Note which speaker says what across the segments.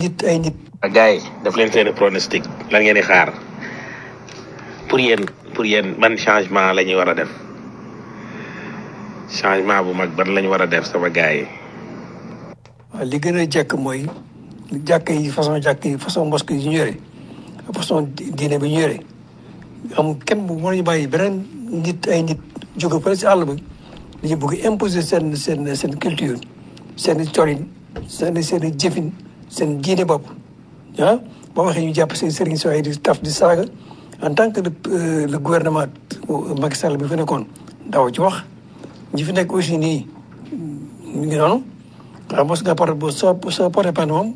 Speaker 1: nit ay nit
Speaker 2: gars yi daf leen seen pronostic lan ngeen di xaar pour yéen pour yéen ban changement la ñuy war a def changement bu mag ban la ñu war a def sama gars yi
Speaker 1: waaw li gën a jekk mooy jàkk yi façon jàkk yi façon mosquée yi ñu yore façon diine bi ñu yore am kenn bu mënuñu bàyyi beneen nit ay nit jóge fële si àll bi dañu bëgg imposer seen seen seen culture seen colin seen seen jëfin seen diine bopp ah boo waxee ñu jàpp seen sëriñ sooy di taf di saaga en tant que le le gouvernement Macky Sall bi fi nekkoon daaw ci wax ñi fi nekk aussi nii ñu ngi noonu waaw mos nga porté bu soo soo porté plainte moom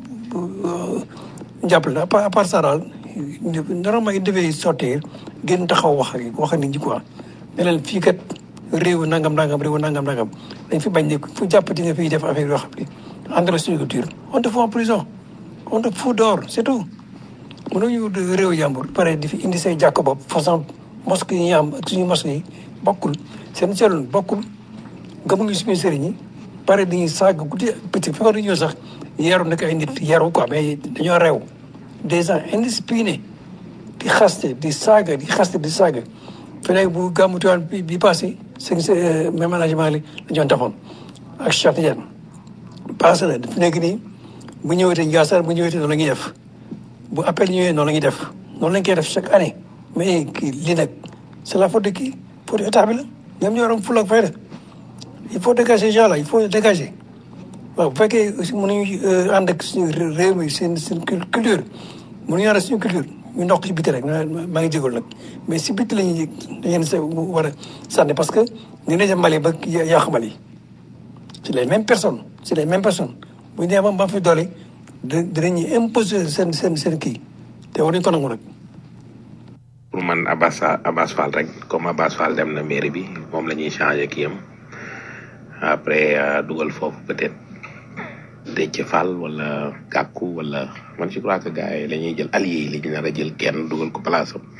Speaker 1: jàppale na à part ça daal normalement il devait sortir gën taxaw wax ak wax nit ñi quoi ne leen fii kat réew nangam nangam réew nangam nangam dañ fi bañ ne fu jàppati nga fiy def affaire yoo xam ne engrais suñu culture on te fout en prison on te fout dehors c'est tout mënuñu réew jàmbur pare di fi indi say jàkk bopp façon mosquée yi ñu am ak suñu mosquée yi bokkul seen seetlu bokkul gëmuñu suñu sëriñ yi pare dañuy saaga guddi petit fi nga ñëw sax yaru nekk ay nit yaru quoi mais dañoo reew des gens indisciplinés di xaste di saaga di xaste di saaga fi nekk bu gàmmu Tiwaawan bi bi passé seen même management li la ñoon defoon ak Cheikh Tidiane passé na fi nekk nii bu ñëwetee Ndiassane bu ñëwetee noonu la ñuy def bu appel ñëwee noonu la ñuy def noonu lañ koy def chaque année mais kii lii nag c'est la faute de qui faute état bi la ñoom ñoo am fulla ak fayda il faut dégager ces gens là il faut dégager waaw bu fekkee aussi mënuñu ànd ak suñu réew mi seen seen culture mënuñu ànd ak suñu culture ñu ndox si biti rek maa ngi jégalu nag mais si biti la ñuy dañu sa war a sànni parce que ñu ne Mali ba yàq Mali c'est les mêmes personnes c'est les mêmes personnes bu ñu nee ba ba fi doole dinañu imposer seen seen seen kii te war nañu ko nangu nag.
Speaker 2: pour man Abbas Abbas Fall rek comme Abbas Fall dem na mairie bi moom la ñuy changer kii am après dugal foofu peut-être Déthié Fall wala Gakou wala man je crois que gars yi la ñuy jël allié yi li ñu nar a jël kenn dugal ko place am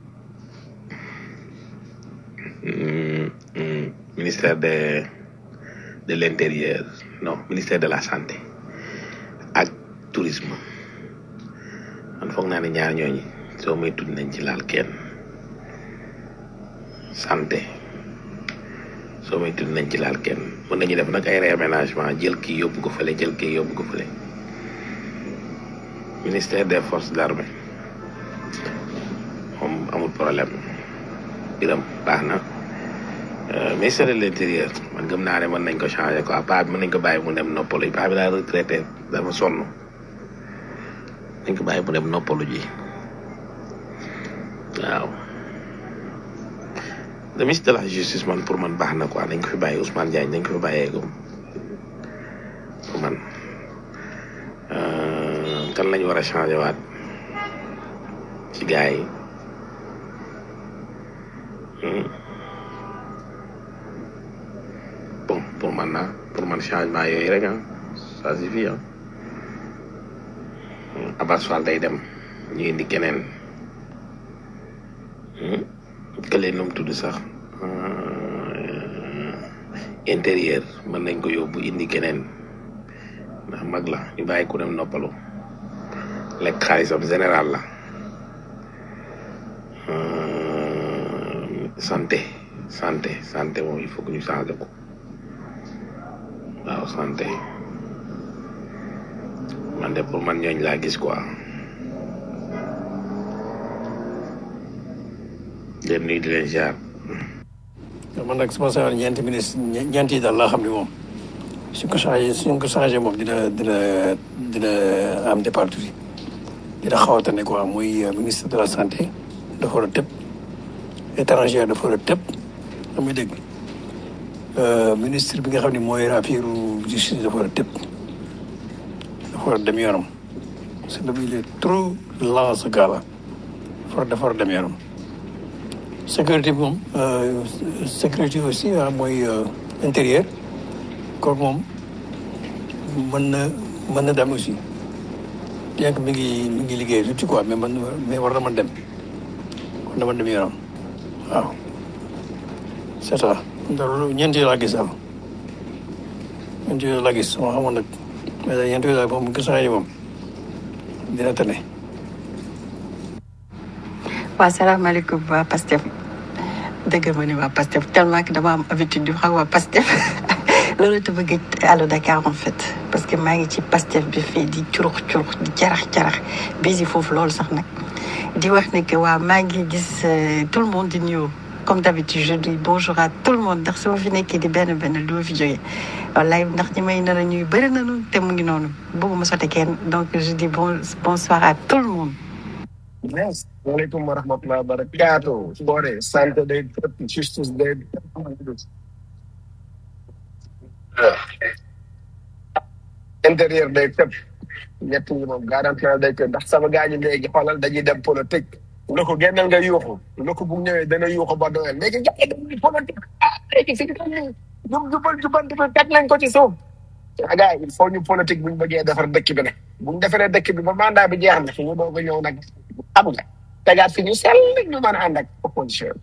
Speaker 2: ministère de de l'intérieur non ministère de la santé ak tourisme man foog naa ne ñaar ñooñi soo may tudd nañ ci laal kenn santé soo may tudd nañ ci laal kenn mën nañu def nag ay réaménagement jël kii yóbbu ko fële jël kii yóbbu ko fële ministère des forces d'armée moom amul problème biram baax na ministère de l'intérieur man gëm naa ne mën nañ ko changer quoi paa bi mën nañ ko bàyyi mu dem noppalu paa bi daa retraité dafa sonn nañ ko bàyyi mu dem noppalu ji waaw le ministre de la justice man pour man baax na quoi nañ ko fi bàyyi Ousmane Diagne nañ ko fi bàyyeegum pour man kan lañ war a changer waat ci gars yi bon pour man na pour man changement yooyu rek ah ça suffit ah Abbas Fall day dem ñu indi keneen kële nu mu tudd sax intérieur mën nañ ko yóbbu indi keneen ndax mag la ñu bàyyi ku dem noppalu lekk xaalisam général la santé santé santé moom il faut que ñu changer ko waaw santé man de pour man ñooñ laa gis quoi leen nuyu di leen ziar
Speaker 1: man nag sama sayoon ñeenti ministre ñeent yi daal laa xam ne moom suñ ko changé suñ ko changé moom dina dina dina am départ tuuti dina xaw a tane quoi muy ministre de la santé dafa war a tëb étranger dafa war a tëb xam nga dégg ministre bi nga xam ne mooy affaire justice dafa war a tëb dafa war a dem yoonam parce que il est trop lent ce gars là dafa war a dem yoonam sécurité bi moom sécurité aussi mooy intérieur kooku moom mën na mën na dem aussi bien que mi ngi mi ngi liggéey tuuti quoi mais man mais war na mën dem war na mën dem yoonam waaw c'est ça loolu ñeent yi laa gis daal ñeent yi laa gis sama xamoon nag mais daal ñeent yi daal moom gis naa ni moom dina tane
Speaker 3: waa salaamaaleykum waa Pastef dëgg ma ne waa Pastef tellement que dama am habitude di wax ak waa Pastef loolu te bëgg Allo Dakar en fait parce que maa ngi ci Pastef bi fii di curux curux di jarax jarax bisi foofu loolu sax nag di wax ne que waa maa ngi gis euh, tout le monde di nuyu comme d'habitude je dis bonjour à tout le monde ndax su ma fi nekkee di benn benn du ma fi jógee wallaay ndax ñi may nar a ñuy bëri nañu te mu ngi noonu bëgguma sote kenn donc je dis bon bonsoir à tout le monde
Speaker 4: Yes. Waalaikum warahmatullahi wabarakatuh. Bore, santé day tëpp, justice day tëpp. intérieur day tëpp. ñett ñi moom garanti naa day tëpp ndax sama gars ñi léegi xoolal dañuy dem politique. lu ko génnal nga yuuxu. lu ko bu ñëwee dana yuuxu ba doyal. léegi gars yi dañuy politique. ah léegi fi ñu toll nii. jub jubal jubanti bi teg nañ ko ci suuf. ah gars yi il faut ñu politique bu ñu bëggee defar dëkk bi nag. bu ñu defaree dëkk bi ba mandat bi jeex na fi ñu doog a ñëw nag. xam nga tegaat fi ñu sell ñu mën a ànd ak opposition.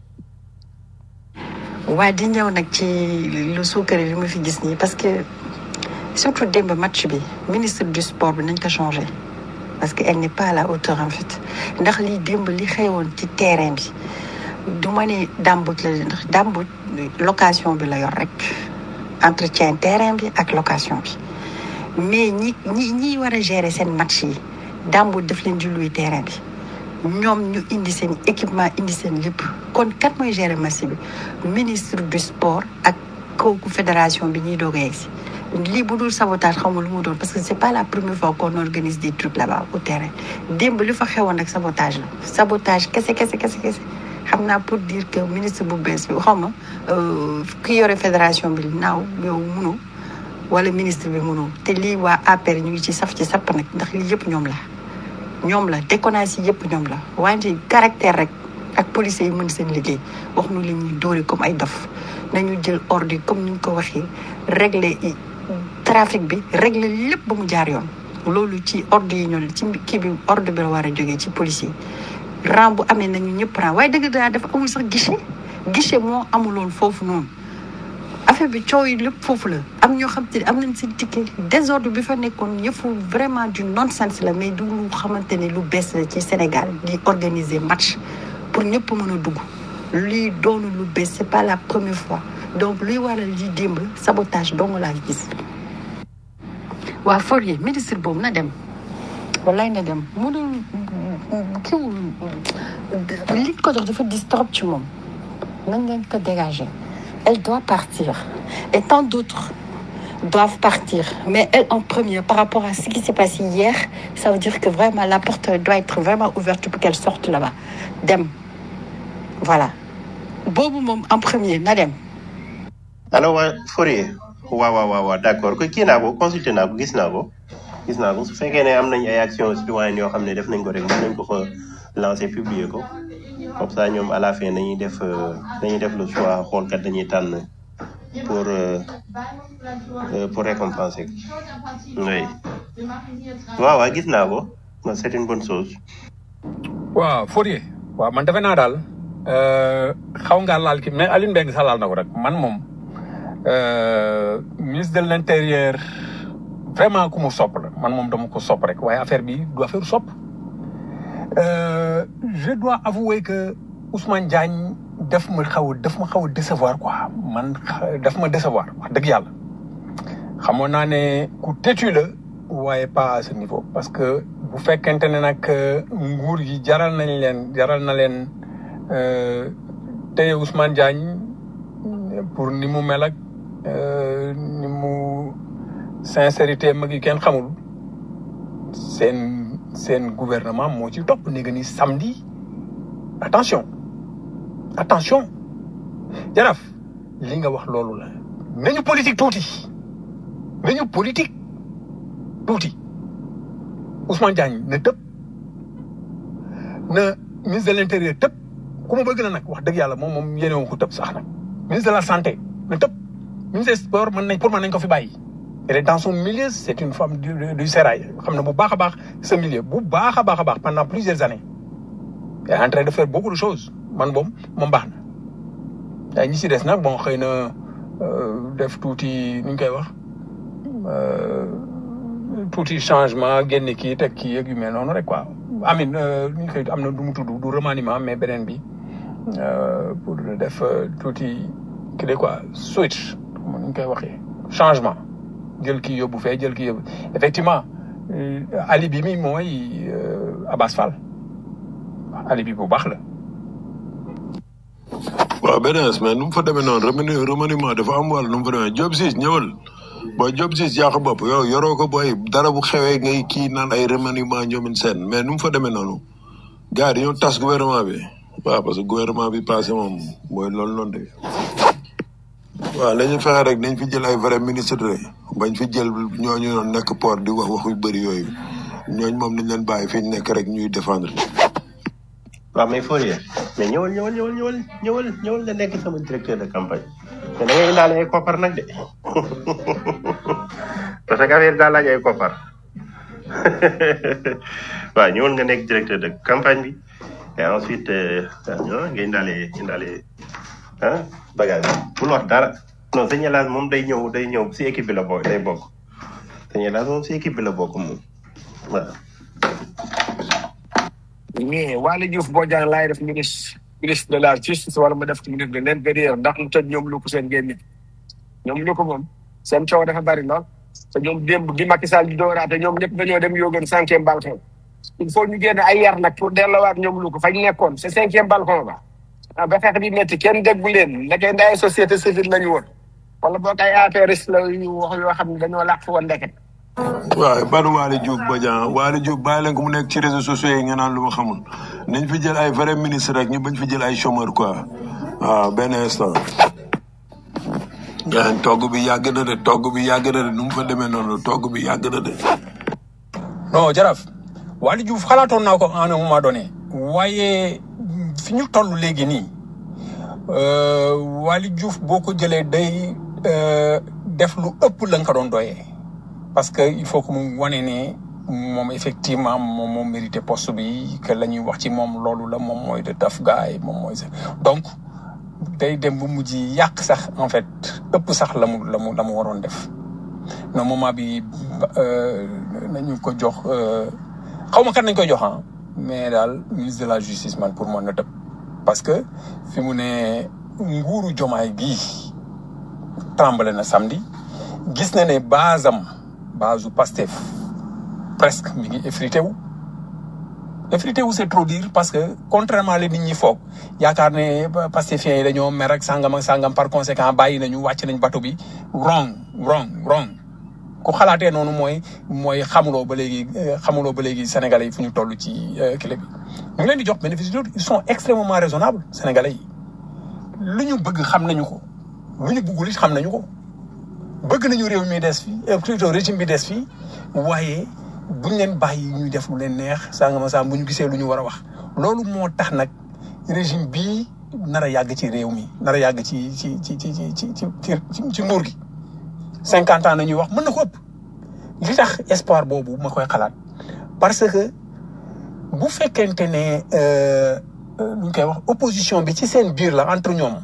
Speaker 3: waaye di ñëw nag ci lu suukare li ma fi gis nii parce que surtout démb match bi ministre du sport bi nañ ko changé parce que elle n'est pas à la hauteur en fait ndax lii démb li xewoon ci terrain bi du ma ne dàmbut la ndax dàmbut location bi la yor rek entretien terrain bi ak location bi mais ñi ñi ñi war a gérer seen match yi dàmbut daf leen di louer terrain bi ñoom ñu indi seen équipement indi seen lépp kon kat mooy gérer match bi ministre du sport ak kooku fédération bi ñuy doog a yegg si lii bu dul sabotage xamul lu mu doon parce que c'est pas la première fois qu'on organise des trucs là-bas au terrain démb li fa xewoon ak sabotage la sabotage kese kese kese kese xam naa pour dire que ministre bu bees bi xaw ma euh, ki yore fédération bi naaw yow munu wala ministre bi munu te lii waa APR ñu ngi ci saf ci sapp nag ndax lii yëpp ñoom la ñoom la déconnage yi yëpp ñoom la wante caractère rek ak policiers yi mën seen liggéey wax nu la ñuy dóori comme ay dof nañu jël ordre yi comme ni ñu ko waxee régler i- trafic bi régler lépp ba mu jaar yoon loolu ci ordre yi ñoo ci kii bi ordre bi la war a jógee ci policier yi rang bu amee nañu ñëpp rang waaye dëgg daa dafa amul sax guichet guichet moo amuloon foofu noonu affaire bi coow yi lépp foofu la am ñoo xam te ne am nañ seen ticket désordre bi fa nekkoon yëfu vraiment du nonsense la mais du lu xamante ne lu bees la ci Sénégal di organiser match pour ñëpp mën a dugg lii doonu lu bees c'est pas la première fois donc luy waral li démb sabotage dong laa gis waa Fourier ministre boobu na dem wallaay na dem mënul kiw li ko jox dafa dis trop ci moom nañ leen ko dégager elle doit partir et tant d'autres doivent partir mais elle en premier par rapport à ce qui s'est passé hier ça veut dire que vraiment la porte doit être vraiment ouverte pour qu'elle sorte là-bas dem voilà boobu moom en premier na dem
Speaker 5: alors waa Fourier waaw waaw waaw waaw d'accord ko kii naa ko consulté naa ko gis naa ko gis naa ko su fekkee ne am nañ ay actions citoyennes yoo xam ne def nañ ko rek mën nañ ko fa lancer publier ko comme ça ñoom à la fin dañuy def euh, dañuy def le choix xool kat dañuy tànn pour euh, euh, pour récompenser oui waaw waaw gis naa ko Bon, c'est une bonne chose
Speaker 6: waaw Fourier waaw man defe naa daal euh, xaw ngaa laal ki mais Alioune Mbengue sax laal na ko rek man moom euh, ministre de l'intérieur vraiment ku mu sopp la man moom dama ko sopp rek waaye affaire bi du affaire sopp euh, je dois avouer que Ousmane Diagne daf ma xaw a daf ma xaw a décevoir quoi man xa- daf ma décevoir wax dëgg yàlla xamoon naa ne ku têtu la waaye pas à ce niveau parce que bu fekkente ne nag euh, nguur gi jaral nañ leen jaral na leen euh, téye Ousmane Diagne pour ni mu mel ak euh, ni mu sincérité mag yi kenn xamul seen seen gouvernement moo ci topp ni nga ni samedi attention attention jaraaf li nga wax loolu la nañu politique tuuti nañu politique tuuti Ousmane Diagne na tëb na ministre de l'intérieur tëb ku ma bëgg na nag wax dëgg yàlla moom moom yéene ko tëb sax nag ministre de la santé na tëb ministre des sports mën nañ pour mën nañ ko fi bàyyi elle est dans son milieu c'est une femme du, du, du sérail xam ne bu baax a baax ce milieu bu baax a baax a baax pendant plusieurs années elle est en train de faire beaucoup de choses man boom moom baax na waaye ñi si des nag bon xëy na euh, def tuuti nu ñu koy wax euh, tuuti changement génne kii teg kii yeeg yu mel noonu rek quoi amin ñu koy am na du mu tudd du remaniement mais beneen bi euh, pour def euh, tuuti kii de quoi switch comme ni ñu koy waxee changement jël kii yóbbu fee jël kii yóbbu effectivement euh, alibi mi mooy euh, Abass Fall alibi bu baax la
Speaker 7: waaw BNS mais nu mu fa demee noonu remani remaniement dafa am wàll nu mu fa demee Diop Ciss ñëwal booy Diop Ciss yaa ko bopp yow yoroo ko booy dara bu xewee ngay kii naan ay remaniement ñoomin seen mais nu mu fa demee noonu gars yi dañoo tas gouvernement bi waaw parce que gouvernement bi passé moom mooy loolu noonu de waaw la ñu fexe rek nañ fi jël ay vrai ministre de bañ fi jël ñooñu noonu nekk port di wax wax yu bëri yooyu ñooñu moom nañ leen bàyyi fi ñu nekk rek ñuy défendre
Speaker 5: waaw mais Fourier mais ñëwal ñëwal ñëwal ñëwal ñëwal ñëwal nga nekk sama directeur de campagne mais da ngay indaale ay koppar nag de parce que affaire daa laaj ay koppar waaw ñëwal nga nekk directeur de campagne bi et ensuite euh, ah, nga indaale indaale ah bagage bi bul wax dara non sëñ Elaas moom day ñëw day ñëw si équipe bi la bokk day bokk sëñ Elaas moom si équipe bi la bokk moom waaw
Speaker 4: mais Waly Diouf Bodiang laay def ministre ministre de la justice wala ma def ci ministre de l'intérieur ndax lu tëj ñoom lu ko seen génne ñoom lu ko moom seen coow dafa bari lool te ñoom démb gi Macky Sall di dooraate ñoom ñëpp dañoo dem yóogan cinquième balcon il faut ñu génn ay yar nag pour delluwaat ñoom lu ko fañ nekkoon c'est cinquième balcon ba ah ba xeex di métti kenn déggu leen ndeke ndaay société civile lañu woon wala boog ay APRS la yu wax yoo xam ne dañoo làq woon ndeket
Speaker 7: waaw ban Waly Diouf Bodiang Waly Diouf bàyyi leen ko mu nekk ci réseaux sociaux yi nga naan lu ma xamul nañ fi jël ay vrai ministre rek ñu bañ fi jël ay chômeur quoi waaw benn instant. gaa togg bi yàgg na de togg bi yàgg na de nu mu fa demee noonu togg bi yàgg na de.
Speaker 6: non jaraaf Waly Diouf xalaatoon naa ko à un moment donné waaye fi ñu toll léegi nii euh, Waly Diouf boo ko jëlee day euh, def lu ëpp la nga ko doon doyee parce que il faut que mu wane ne moom effectivement moom moo mérité poste bi que la ñuy wax ci moom loolu la moom mooy de taf gaay moom mooy sax donc day dem bu mujj yàq sax en fait ëpp sax la mu la mu la mu waroon def non moment bi euh, nañu ko jox xaw ma kan nañ koy jox ah mais daal ministre de la justice man pour moi na tëb parce que fi mu ne nguuru jomaay gii tremble na samedi gis na ne basam basu Pastef presque mi ngi effrité wu effrité wu c'est trop dire parce que contrairement li nit ñi foog yaakaar ne pastefiens yi dañoo mer ak sangam ak sangam par conséquent bàyyi nañu wàcc nañ bateau bi wrong wrong wrong ku xalaatee noonu mooy mooy xamuloo ba léegi euh, xamuloo ba léegi sénégalais yi fu ñu toll ci euh, clé bi ñu ngi leen di jox bénéfice du doute ils sont extrêmement raisonnables sénégalais yi lu ñu bëgg xam nañu ko lu ñu bëggul it xam nañu ko bëgg nañu réew mi des fii euh, plutôt régime bi des fii waaye buñ leen bàyyi ñuy def lu leen neex sangama sang bu ñu gisee lu ñu war a wax loolu moo tax nag régime bii nar a yàgg ci réew mi nar a yàgg ci ci ci ci ci ci ci ci ci nguur gi cinquante ans nañuy wax mën na ko ëpp li tax espoir boobu ma koy xalaat parce que bu fekkente ne euh, euh, nu ñu koy wax opposition bi ci seen biir la entre ñoom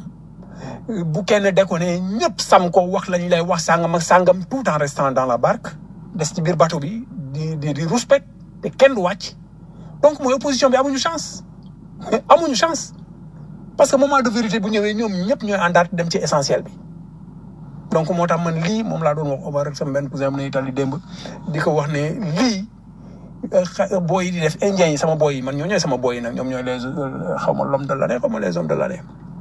Speaker 6: bu kenn déconné ñëpp sam ko wax lañ lay wax sàngam ak sàngam tout en restant dans la barque des ci biir bateau bi di di di respect te kenn du wàcc donc mooy opposition bi amuñu chance amuñu chance parce que moment de vérité bu ñëwee ñoom ñëpp ñooy àndaat dem ci essentiel bi donc moo tax man lii moom laa doon wax Omar rek sama benn cousin am na Italie démb di ko wax ne lii xa- booy yi di def indien yi sama booy yi man ñoo ñooy sama booy yi nag ñoom ñooy les euh, xaw ma l'homme de l'année xaw ma les hommes de l'année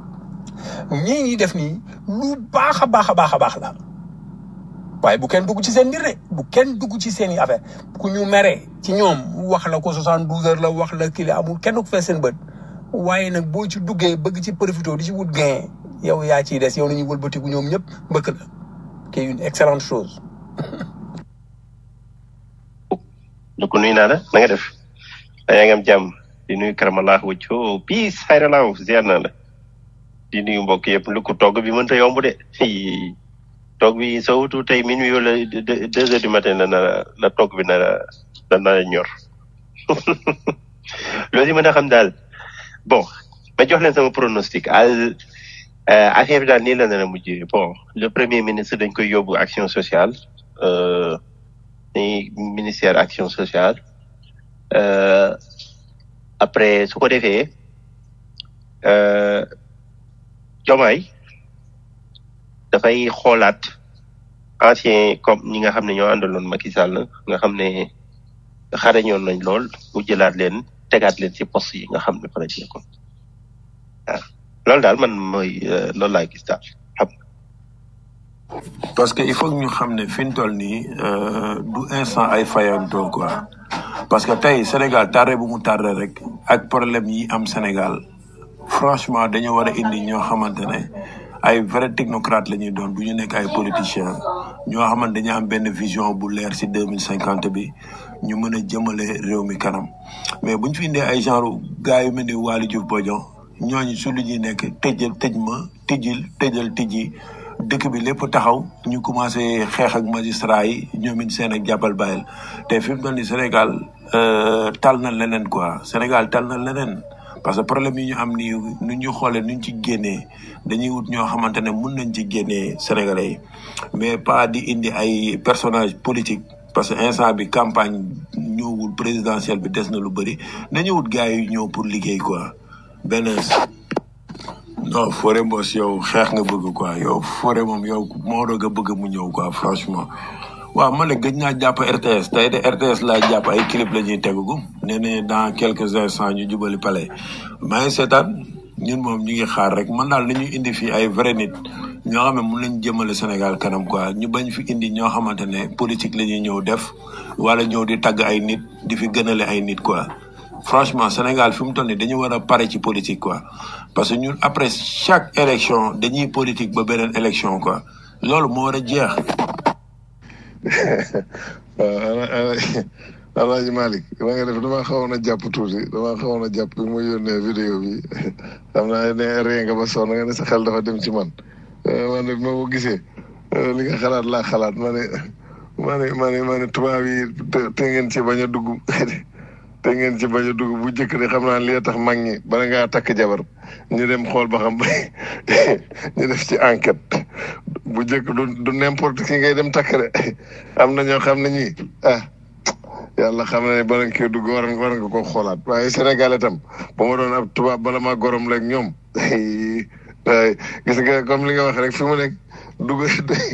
Speaker 6: ñii ñuy def nii lu baax a baax a baax a baax la waaye bu kenn dugg ci seen mbir de bu kenn dugg ci seen i affaire ku ñu meree ci ñoom wax la ko 72 heures la wax la kii la amul kenn ku fee seen bët waaye nag boo ci duggee bëgg ci profité di ci wut gain yow yaa ciy des yow nañuy wëlbatiku ñoom ñëpp mbëkk la qui est une excellente chose
Speaker 5: donc nuyu naa la na nga def yaa ngi am jàmm di nuyu karamallah wëccoo peace xayralaaw ziar naa la di nuyu mbokk yëpp lu ko togg bi mënta yomb de Hii. togg bi soo wutu tey minuit wala deux deux heures du matin la na la togg bi na la na ñor loolu yi mën a xam daal bon ma jox leen sama pronostic al euh, affaire bi daal nii la nar a mujjee bon le premier ministre dañ koy yóbbu action sociale euh, ni ministère action sociale euh, après su ko defee euh, Diomaye dafay xoolaat ancien comme ñi nga xam ne ñoo àndaloon Macky Sall nga xam ne xarañoon nañ lool mu jëlaat leen tegaat leen ci poste yi nga xam ne fa la nekkoon waaw loolu daal man mooy euh, loolu laa gis daal xam
Speaker 7: parce que il faut que ñu xam ne fi ñu toll nii euh, du instant ay fayantoo quoi parce que tey Sénégal tardé bu mu tardé rek ak problème yi am Sénégal franchement dañu war a indi ñoo xamante ne ay vrai technocrate la ñuy doon du ñu nekk ay politiciens ñoo xamante dañu am benn vision bu leer si deux mille cinquante bi ñu mën a jëmale réew mi kanam mais bu ñu fi indee ay genre gars yu mel ni Waly Diouf Bodian ñooñu su lu ñuy nekk tëjal tëj ma tijjil tëjal tijji dëkk bi lépp taxaw ñu commencé xeex ak magistrat yi ñoom it seen ak jàppal bàyyil te fi mu toll nii Sénégal euh, tal na leneen quoi Sénégal tal na leneen parce que problème yi ñu am nii nu ñu xoolee nu ñu ci génnee dañuy wut ñoo xamante ne mun nañ ci génnee Sénégalais yi mais pas di indi ay personnage politique parce que instant bi campagne ñëwul présidentielle bi des na lu bëri nañu wut gars yi ñëw pour liggéey quoi benn non Fodé Mbos yow xeex nga bëgg quoi yow Fodé moom yow moo doog a bëgg mu ñëw quoi franchement waaw man de gëj naa jàpp RTS tey de RTS laa jàpp ay clip la ñuy tegugum nee nañ dans quelques instants ñu jubali palais maa ngi seetaan ñun moom ñu ngi xaar rek man daal nañu indi fii ay vrai nit ñoo xam ne mun nañ jëmale Sénégal kanam quoi ñu bañ fi indi ñoo xamante ne politique la ñuy ñëw def wala ñëw di tagg ay nit di fi gënale ay nit quoi franchement Sénégal fi mu toll nii dañu war a pare ci politique quoi parce que ñun après chaque élection dañuy politique ba beneen élection quoi loolu moo war a jeex.
Speaker 8: waaw ala ala Alaaji Malick ma nga def dama xawoon a jàpp tuuti dama xawoon a jàpp bi mu yónnee vidéo bi xam naa ne ree nga ba sonn nga ne sa xel dafa dem ci man man de bi ma ko gisee li nga xalaat laa xalaat ma ne ma ne ma ne ma ne tubaab yi te te ngeen ci bañ a dugg te ngeen ci bañ a dugg bu njëkk de xam naa li tax mag ñi bala ngaa takk jabar ñu dem xool ba xam ñu def ci enquête bu njëkk du du n'importe qui ngay dem takk de am na ñoo xam ne ñii ah yàlla xam na ne bala nga koy dugg war nga war nga ko xoolaat waaye Sénégal itam ba ma doon ab tubaab bala maa gorom leeg ñoom waaye gis nga comme li nga wax rek fi mu nekk dugg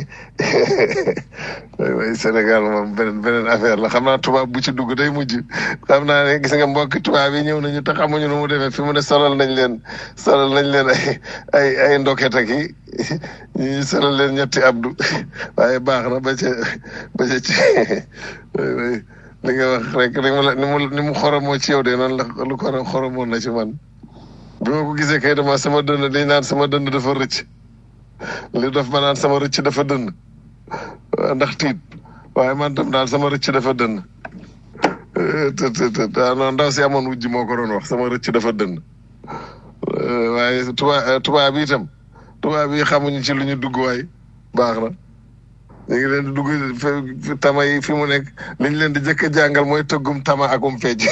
Speaker 8: waaye Sénégal moom beneen beneen affaire la xam naa tubaab bu ci dugg day mujj xam naa ne gis nga mbokki tubaab yi ñëw nañu te xamuñu nu mu demee fi mu ne solal nañ leen solal nañ leen ay ay ay ndoket ak yi ñu solal leen ñetti abdu waaye baax na ba ca ba ca ci li nga wax rek ni mu la ni mu ni mu xoromoo ci yow de noonu la lu ko xoromoon na ci man bi ma ko gisee kay dama sama dënd di naan sama dënd dafa rëcc li daf ma naan sama rëcc dafa dënd ndax tiit waaye man tam daal sama rëcc dafa dënd te te te non ndaw si amoon wujj moo ko doon wax sama rëcc dafa dënd waaye tubaab tubaab yi itam tubaab yi xamuñu ci lu ñu dugg waay baax na ñu ngi leen di dugg fi tama yi fi mu nekk li ñu leen di jëkk a jàngal mooy tëggum tama akum fecc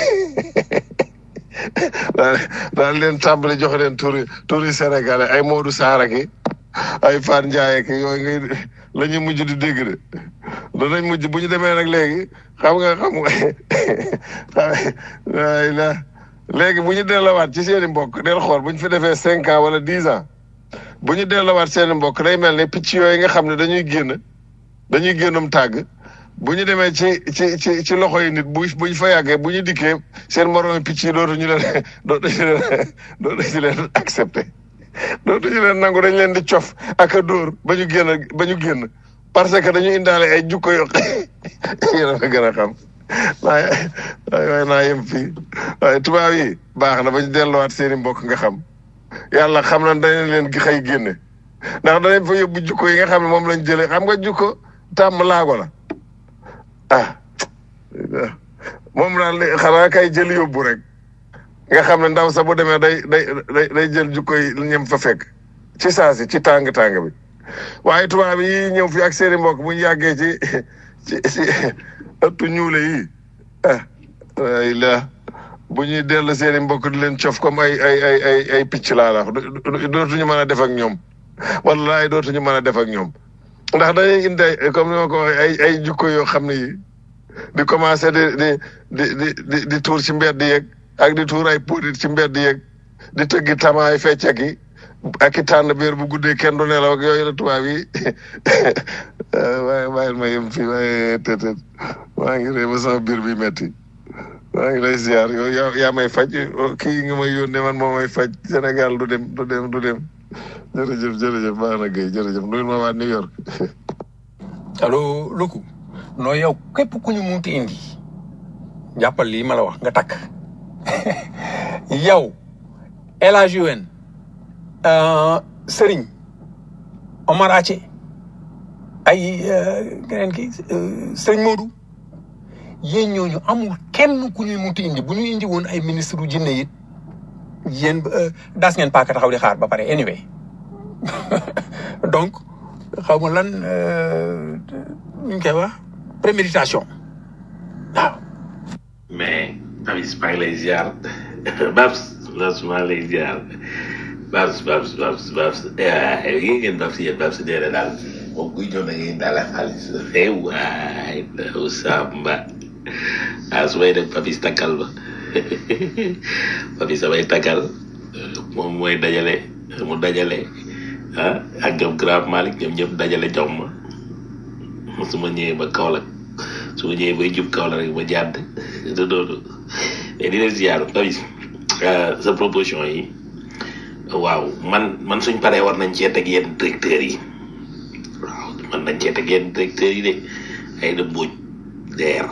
Speaker 8: daal daal leen tàmbali jox leen turi turi sénégalais ay Modou Sarr ki ay Fane Ndiaye ki yooyu ngay la ñuy mujj di dégg de danañ mujj bu ñu demee nag léegi xam nga xam nga waay la léegi bu ñu delloowaat ci seen i mbokk del xool bu ñu fi defee cinq ans wala dix ans bu ñu delloowaat seen i mbokk day mel ne picc yooyu nga xam ne dañuy génn dañuy génnum tàgg bu ñu demee ci ci ci ci loxo yi nit bu bu ñu fa yàggee bu ñu dikkee seen moroom picc yi dootuñu leen dootuñu leen dootuñu leen accepté dootuñu leen nangu dañ leen di cof ak a dóor ba ñu génn ba ñu génn parce que dañu indaale ay jukko yoo yéen a gën a xam waaye waaye naa yem fii waaye tubaab yi baax na ba ñu delluwaat seen i mbokk nga xam yàlla xam na dañ leen gi xëy génne ndax danañ fa yóbbu jukko yi nga xam ne moom lañ jëlee xam nga jukko tàmm laago la ah moom daal li xanaa kay jël yóbbu rek nga xam ne ndaw sa bu demee day day day day jël jukko yi ñem fa fekk ci saasi ci tàng tàng bi waaye tubaab yi ñëw fi ak seeni mbokk bu ñu yàggee ci ci ci ëttu ñuule yi ah ay la bu ñuy dellu seeni mbokk di leen cof comme ay ay ay ay ay picc laa la wax dootuñu mën a def ak ñoom wallaay dootuñu mën a def ak ñoom ndax dañuy indi ay comme ni ma ko waxee ay ay jukko yoo xam ne yi di commencé di di di di di di tuur ci mbedd yeeg ak di tuur ay podit ci mbedd yeeg di tëggi tamaay feccaki ak i tànn biir bu guddee kenn du nelaw ak yooyu la tubaab yi waaye bàyyil ma yem fii waaye tëtët maa ngi ree ba sama biir bi metti maa ngi lay ziar yow yaa yaa may faj kii nga may yónnee man moo may faj Sénégal du dem du dem du dem jërëjëf jërëjëf baax na Guèye jërëjëf nuyul ma waa New York
Speaker 6: allo Luku noo yow képp ku ñu munti indi jàppal lii ma la wax nga takk yow El Hadj UN Serigne Omar Ace ay keneen ki Serigne Modou yéen ñooñu amul kenn ku ñuy munti indi bu ñu indi woon ay ministre u jinne it yéen daas ngeen paaka taxaw di xaar ba pare anyway donc xaw ma lan ñu ngi koy wax préméditation waaw
Speaker 2: mais Babs maa ngi lay ziar Babs Babs maa ngi lay ziar Babs Babs Babs Babs yi ngeen Babs yéen Babs nee na daal moom kuy ñëw na ngeen daal a xaalis eh waay daw Samba ah su may dem Babs takkal ba Babs samay takkal moom mooy dajale mu dajale ah ak ñoom Grand Malick ñoom ñëpp dajale jox ma su ma ñëwee ba Kaolack su ma ñëwee bay jub Kaolack rek ma jàdd te doonu mais di leen ziar Babs sa proposition yi waaw man man suñ paree war nañ cee teg yenn directeurs yi waaw man nañ cee teg yenn directeurs yi de ay da mbuuj deer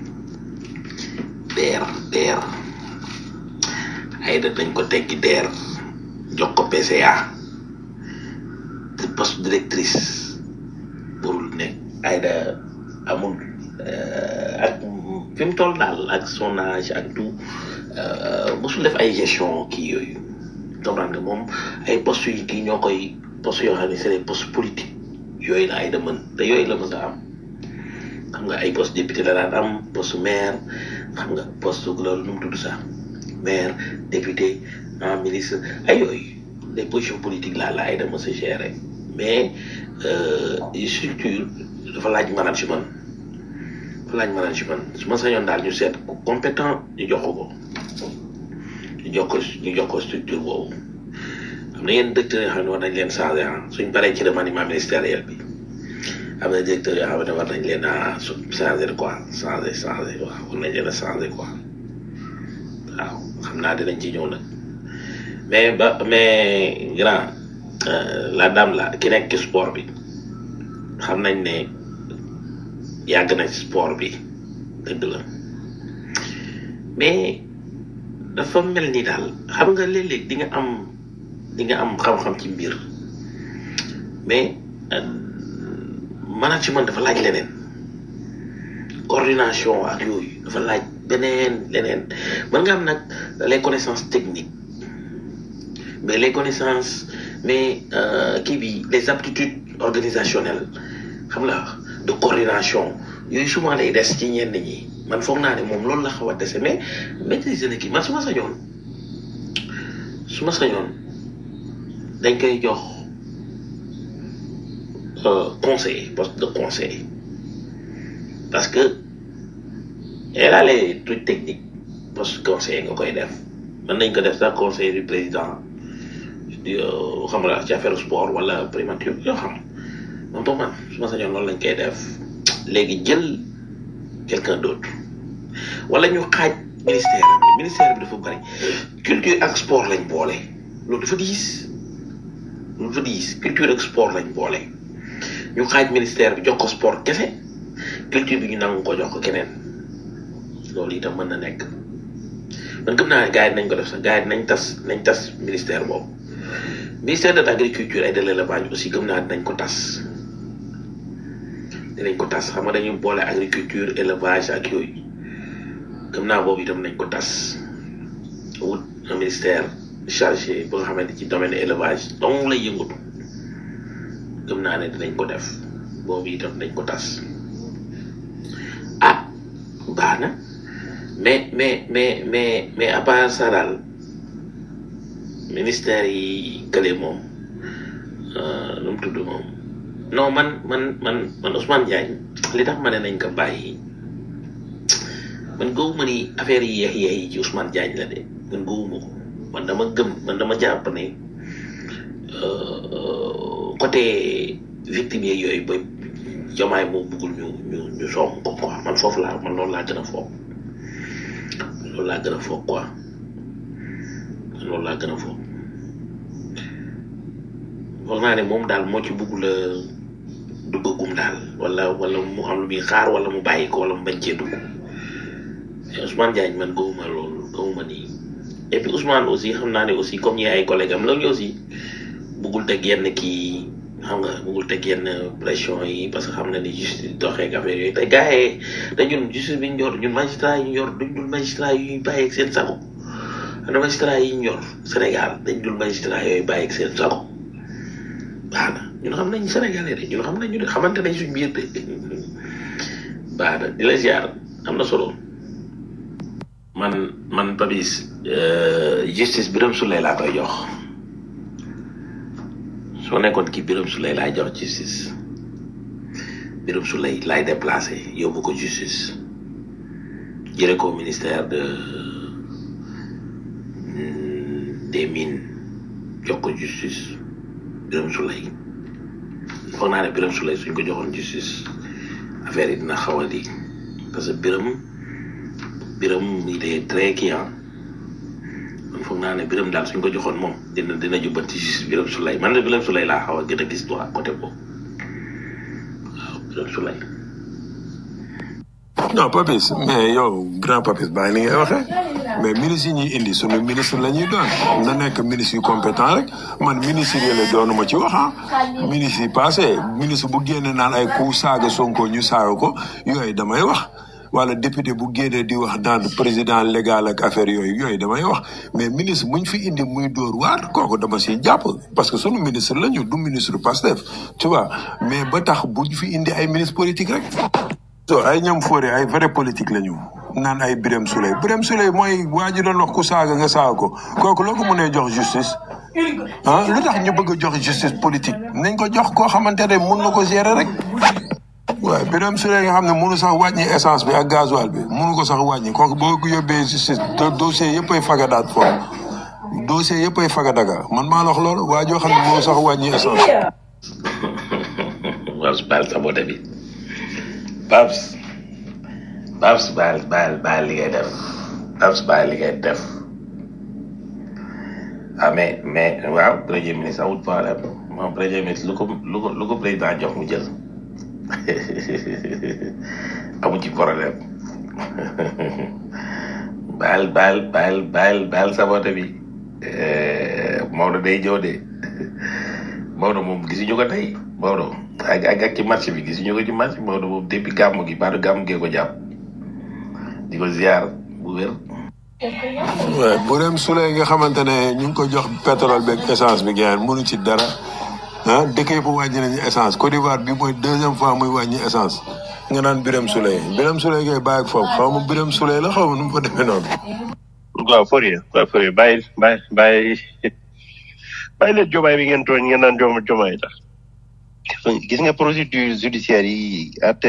Speaker 2: deer deer ay da dañ ko teggi deer jox ko PCA te poste directrice burul ne ay da amul ak fi mu toll daal ak son âge ak tout mosul def ay gestion kii yooyu comprendre nga moom ay postes yu kii ñoo koy postes yoo xam ne c'est des postes politiques yooyu la ay da mën te yooyu la mës a am xam nga ay poste député la daan am poste maire xam nga poste loolu nu mu tudd sax maire député ah ministre ay yooyu les positions politiques là la ay da mës a gérer mais structure dafa laaj management dafa laaj management su ma sañoon daal ñu seet ku compétent ñu jox ko ko ñu jox ko ñu jox ko structure boobu am na yenn directeurs yoo xam ne war nañ leen changé ah suñ paree ci remaniement ministériel bi am na directeurs yoo xam ne war nañ leen a changé quoi changé changé waaw war nañ leen a changé quoi waaw xam naa dinañ ci ñëw nag mais ba mais grand la dame la ki nekk ci sport bi xam nañ ne yàgg na ci sport bi dëgg la mais dafa mel ni daal xam nga léeg-léeg di nga am di nga am xam-xam ci mbir mais management dafa laaj leneen coordination ak yooyu dafa laaj beneen leneen mën nga am nag les connaissances techniques mais les connaissances mais kii bi les aptitudes organisationnelles xam la de coordination yooyu souvent lay des ci ñenn ñi man foog naa ne moom loolu la xaw a dese mais maîtriser na kii man su ma sañoon su ma sañoon dañ koy jox conseiller poste de conseiller parce que elle a les trucs techniques poste conseiller nga koy def mën nañ ko def sax conseiller du président xam nga ci affaire sport wala primature yoo xam man pour man su ma sañoon loolu lañ koy def léegi jël quelqu'un d'autre wala ñu xaaj ministère bi ministère bi dafa bari culture ak sport lañ boole loolu dafa diis loolu dafa diis culture ak sport lañ boole ñu xaaj ministère bi jox ko sport kese culture bi ñu nangu ko jox ko keneen loolu itam mën na nekk man gëm naa ne gars yi nañ ko def sax gars yi nañ tas nañ tas ministère boobu ministère de l'agriculture et de l'élevage aussi gëm naa dinañ ko tas dinañ ko tas xam nga dañuy boole agriculture élevage ak yooyu gëm naa boobu itam nañ ko tas wut un ministère chargé ba nga xamante ci domaine élevage donc lay yëngatu gëm naa ne dinañ ko def boobu itam nañ ko tas ah baax na mais mais mais mais mais à part ça daal ministère yi kële moom nu mu tudd moom non man man man man Ousmane Diagne li tax ma ne nañ ko bàyyi man gëwuma ni affaire yi yeex yeex yi ci Ousmane Diagne la de man gëwuma ko man dama gëm man dama jàpp ne euh, côté victime yeeg yooyu ba jamaay moo bëggul ñu ñu ñu song ko quoi man foofu laa man loolu laa gën a foog loolu laa gën a foog quoi loolu laa gën a foog foog naa ne moom daal moo ci bëggul a duggagum daal wala wala mu am lu muy xaar wala mu bàyyi ko wala mu bañ cee dugg mais Ousmane Diagne man gëwuma loolu gëwuma nii et puis Ousmane aussi xam naa ne aussi comme ñi ay collègue am la ñu aussi bëggul teg yenn kii xam nga bëggul teg yenn pression yi parce que xam na ni justice doxee ak affaire yooyu te gars yi te ñun justice bi ñu yor ñun magistrat yi ñu yor duñ dul magistrat yu bàyyi ak seen sago ana magistrat yi ñu yor Sénégal dañ dul magistrat yooyu bàyyi ak seen sago baax na ñun xam nañ Sénégalais de ñun xam nañ ñu de xamante nañ suñ biir de baax na di la ziar am na solo man man Papis euh, justice Birame Souleye laa koy jox soo nekkoon kii Birame Souleye laay jox justice Birame Souleye laay déplacé yóbbu ko justice jële ko ministère de mm, des mines jox ko justice Birame Souleye foog naa ne Birame Souleye suñ ko joxoon justice affaire yi dina xaw a di parce que Birame Birame il est très kii ah man foog naa ne Birame daal suñ ko joxoon moom dina dina jubbanti justice Birame Souleye man de Birame Souleye laa xaw a gën a gis droit côté boobu waaw Birame Souleye
Speaker 7: non Papis mais yow grand Papis bàyyi ni ngay waxee mais ministre yi ñuy indi sunu ministre la ñuy doon na nekk ministre yu compétent rek man ministre yi la doonuma ci wax ah ministre yi passé ministre bu génne naan ay ku saaga Sonko ñu saaga ko yooyu damay wax wala député bu génnee di wax naan président légal ak affaire yooyu yooyu damay wax mais ministre muñ fi indi muy dóor waar kooku dama siy jàpp parce que sunu ministre la ñu du ministre Pastef tu vois mais ba tax buñ fi indi ay ministre politique rek so ay ñoom foore ay vrai politique la ñu naan ay Birame Souleye Birame Souleye mooy waa ji doon wax ku saaga nga saaga ko kooku loo ko mënee jox justice ah lu tax ñu bëgg a jox justice politique nañ ko jox koo xamante ne mun na ko gérer rek waaye Birame Souleye nga xam ne mënu sax wàññi essence bi ak gasoil bi mënu ko sax wàññi kooku boo ko yóbbee justice do- dossier yëpp ay fagadaat foofu dossier yëpp ay fagadaga man maa la wax loolu waa joo xam ne mënu sax wàññi essence
Speaker 2: Babs baal sa bote bi Babs Babs baal baal baal li ngay def Babs baal li ngay def ah mais mais waaw premier ministre amul problème moom premier ministre lu ko lu ko lu ko président jox mu jël amu ci problème baal baal baal baal baal sa bote bi Eh, Maodo day jow de Maodo moom gisuñu ko tey Maodo ak ak ak ci marché bi gisuñu ko ci marché Maodo moom depuis gàmmu gi baatu gàmmu gee ko jàpp di ko ziar bu wér.
Speaker 7: waaye Birame Souleye nga xamante ne ñu ngi ko jox pétrole beeg essence bi gars mënu ci dara ah dëkk yëpp wàññi nañu essence Côte d'Ivoire bi mooy deuxième fois muy wàññi essence nga naan Birame Souleye Birame Souleye ngay bàyyi ak foofu xaw ma Birame Souleye la xaw ma nu mu fa demee noonu.
Speaker 5: waaw Fourier waaw Fourier bàyyi bàyyi bàyyi bàyyi leen jomaay bi ngeen tooñ ngeen naan jom jomaay tax gis nga procédure judiciaire yi at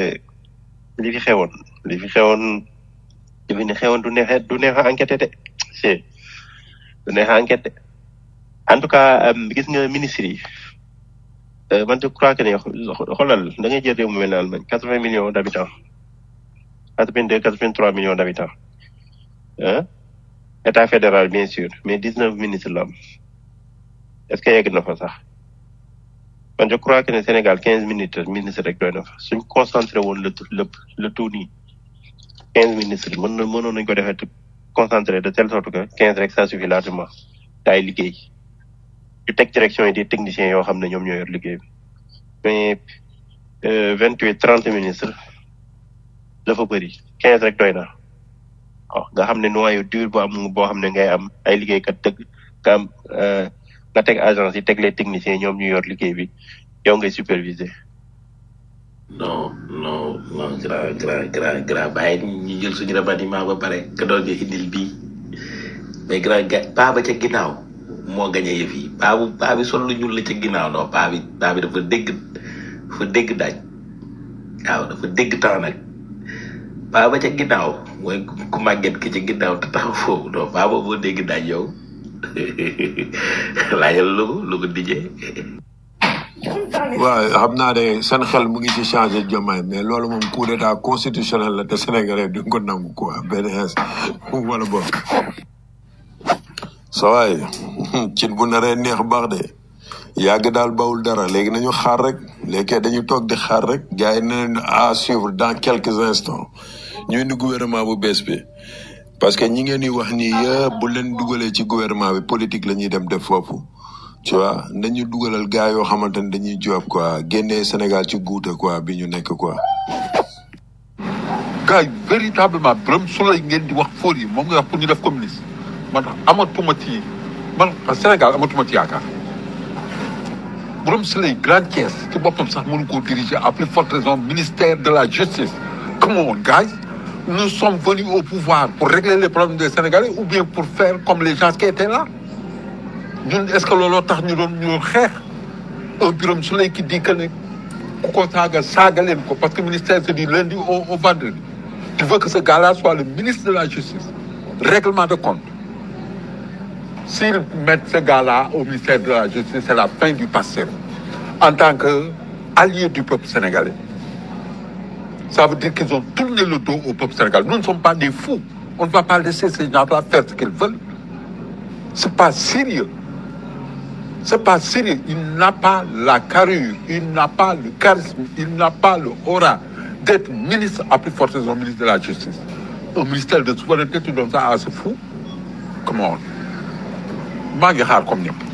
Speaker 5: li fi xewoon li fi xewoon li fi ne xewoon du neex du neex a enquêté de c'est du neex a enquêté en tout cas euh, gis nga ministre yi euh, man je crois que ne xoolal da ngay jël réew mu mel ne Allemagne quatre vingt millions d' habitants quatre vingt deux quatre vingt trois millions d' habitants hein état fédéral bien sûr mais dix neuf ministres la am est ce que yegg na fa sax man je crois que ne Sénégal quinze ministres ministres rek doy na fa suñ concentré woon le tout lépp le tout nii quinze ministres mën na mënoon nañ ko defee te concentré de telle sorte que quinze rek ça suffit largement taay liggéey ñu teg direction yi des techniciens yoo xam ne ñoom ñoo yor liggéey bi mais vingt huit trente ministres dafa bëri quinze rek doy na waaw nga xam ne noyau dur bu am boo xam ne ngay am ay liggéeykat dëgg nga am euh, nga teg agence yi teg les techniciens ñoom ñu yor liggéey bi yow ngay superviser
Speaker 2: non non non grand grand grand grand bàyyi ñu jël suñu remaniement ba pare nga doon ñu indil bii mais grand ga paa ba ca ginnaaw moo gañe yëf yi paa bu paa bi sol lu ñuul la ca ginnaaw non paa bi paa bi dafa dégg dafa dégg daaj waaw dafa dégg temps nag baa ba ca ginnaaw mooy ku màgget ki ca ginnaaw te taxaw foofu non baa ba boo dégg daaj yow laajal lu ko lu ko dijee
Speaker 7: waaw xam naa ne seen xel mu ngi ci changé Diomaye mais loolu moom coup d'état constitutionnel la te sénégalais duñ ko nangu quoi benn ins wala boog sa waay cin bu naree neex baax de yàgg daal bawul dara léegi nañu xaar rek léegi dañu toog di xaar rek gars yi ne leen à suivre dans quelques instants ñu indi gouvernement bu bees bi parce que ñi ngeen di wax nii yëpp bu leen dugalee ci gouvernement bi politique la ñuy dem def foofu tu vois nañu dugalal gars yoo xamante ne dañuy job quoi génnee Sénégal ci guute quoi bi ñu nekk quoi.
Speaker 9: gars yi véritablement Birame Souleye ngeen di wax fóor yi moom nga wax pour ñu def communiste man amatuma ci man Sénégal amatuma ci yaakaar Birame Souleye Grand Thiès ci boppam sax mënu koo diriger à plus forte raison ministère de la justice come on guys nous sommes venus au pouvoir pour régler les problèmes des Sénégalais ou bien pour faire comme les gens qui étaient là ñun est-ce que looloo tax ñu doon ñu doon xeex un Birame Souleye qui dit que ne ku ko saaga saaga leen ko parce que ministère c'est du lundi au au vendredi tu veux que ce gars-là soit le ministre de la justice règlement de compte s'ils mettent ce gars-là au ministère de la justice c'est la fin du passé en tant que allié du peuple sénégalais ça veut dire qu'ils ont tourné le dos au peuple sénégalais nous ne sommes pas des fous on ne va pas laisser ces gens-là faire ce qu'ils veulent c'est pas sérieux c'est pas sérieux. Il n'a pas la carrure, il n'a pas le charisme, il n'a pas le aura d'être ministre à plus forte raison ministre de la Justice. Un ministère de souveraineté, tu donnes ça à ce fou Comment maa ngi xaar comme ñëpp.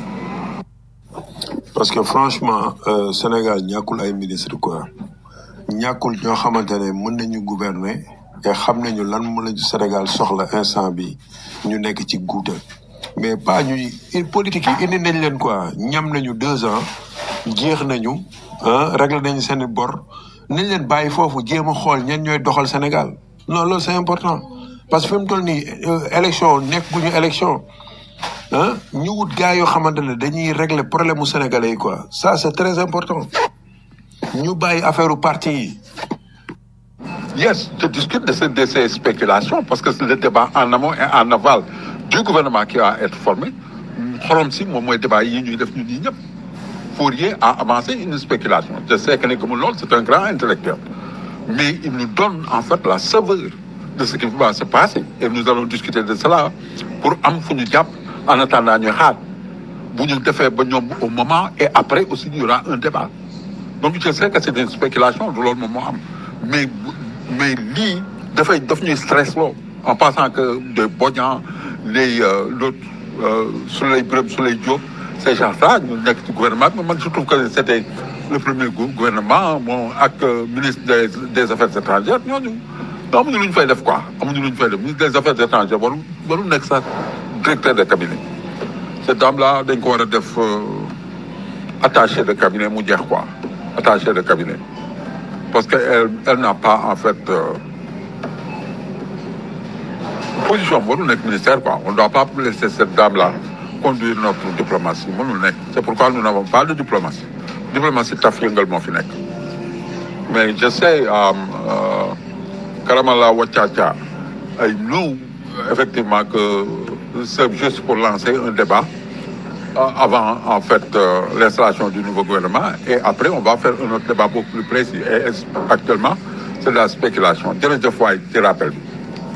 Speaker 7: parce que franchement euh, Sénégal ñàkkul ay ministre quoi ñàkkul ñoo xamante ne mën nañu gouverner te xam nañu lan mën nañu Sénégal soxla instant bi ñu nekk ci guuta mais pas ñuy il politique yi indi nañ leen quoi ñam nañu deux ans jeex nañu ah réglé nañu seen i bor nañ leen bàyyi foofu jéem a xool ñan ñooy doxal Sénégal non loolu c'est important parce que fi mu toll nii euh, élection nekk gu ñu élection ah ñu wut gars yoo xamante ne dañuy régler problème mu sénégalais yi quoi ça c'est très important ñu bàyyi affaire parti yi
Speaker 9: Yes, je discute de ces, de ces spéculations parce que c'est le débat en amont et en aval du gouvernement qui va être formé. xorom si moom mooy débat yi ñuy def ñun ñii ñëpp. Fourier a avancé une spéculation. Je sais que ne comme loolu c'est un grand intellectuel. Mais il nous donne en fait la saveur de ce qui va se passer. Et nous allons discuter de cela pour am fu ñu jàpp en attendant ñu xaar. bu ñu defee ba ñoom au moment et après aussi il y aura un débat. Donc je sais que c'est une spéculation du loolu moom moo am. Mais mais lii dafay daf ñuy stress loo en pensant que de Bodian les euh, l'autre euh, Souley Birame Souley Diop ces gens-là ñu nekk ci gouvernement bi man je trouve que c'était le premier gou- gouvernement bon ak euh, ministre des des affaires étrangères ñooñu amuñu lu ñu fay def quoi amuñu lu ñu fay def ministre des affaires étrangères waru waru nekk sax directeur de cabinet cette dame-là dañ ko war a def euh, attaché de cabinet mu jeex quoi attaché de cabinet parce que elle, elle n'a pas en fait euh, position mënul nekk ministère quoi on ne doit pas laisser cette dame là conduire notre diplomatie mënul nekk c'est pourquoi nous n'avons pas de diplomatie diplomatie taf yëngal moo fi nekk mais je sais um, euh, Karamala Wachacha I know effectivement que c'est juste pour lancer un débat euh, avant en fait euh, l'installation du nouveau gouvernement et après on va faire un autre débat beaucoup plus précis et est- actuellement c'est de la spéculation jërëjëf waay ci rappel bi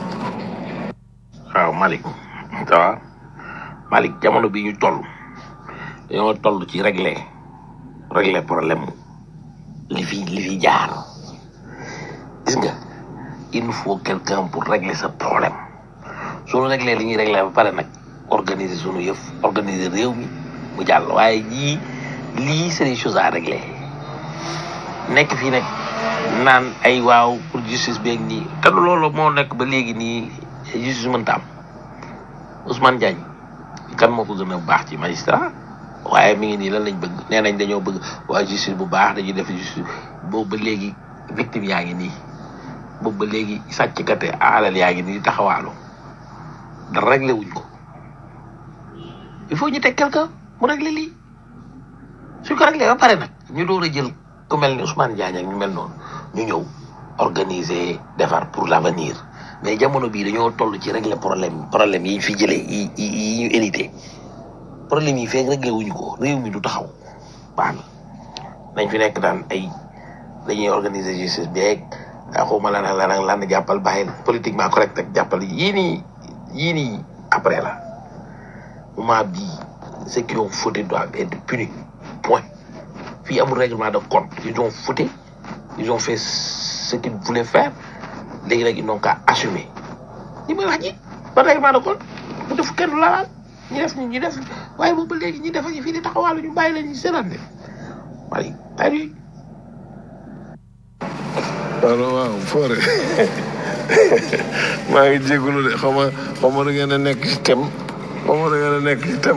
Speaker 2: waaw Malick ça va Malick jamono bi ñu toll dañoo toll ci régler régler problème li fi li fi jaar gis nga il nous faut quelqu'un pour régler ce problème suñu régler li ñuy régler ba pare nag organiser suñu yëf organiser réew mi mu jàll waaye yii lii c'est des choses à régler nekk fii nag naan ay waaw pour justice beeg nii te loolu moo nekk ba léegi nii justice mënta am Ousmane Diagne kan moo ko gën a baax ci magistrat waaye mi ngi nii lan lañ bëgg nee nañ dañoo bëgg waa justice bu baax dañuy def justice boobu ba léegi victime yaa ngi nii boobu ba léegi sàcckate alal yaa ngi nii taxawaalu dara réglé wuñ ko il faut ñu teg quelqu'un mu réglé lii suñ ko réglé ba pare nag ñu door a jël ku mel ni Ousmane Diagne ak ñu mel noonu ñu ñëw organiser defar pour l'avenir mais jamono bii dañoo toll ci régler problème problème yi ñu fi jëlee yi yi yi ñu hérité problème yi feeg réglé wuñu ko réew mi du taxaw baax na nañ fi nekk daan ay dañuy organiser justice beeg xawma lan ak lan ak lan jàppal bàyyi politiquement correct ak jàppal yii nii yii nii après la moment bii ceux qui ont fauté doivent être punis point fii amul règlement de compte ils ont fauté ils ont fait ce qu'ils voulaient faire léegi nag ils n'ont qu'à assumer li may wax ji ba règlement de compte bu def kenn du la laal ñu def ñu def waaye boobu ba léegi ñu def ak fii di taxawaalu ñu bàyyi leen ñu seetaan de waaye bàyyi
Speaker 8: allo waaw foore maa ngi jégalu de xaw ma xaw ma da ngeen a nekk ci tem xaw ma da ngeen a nekk ci tem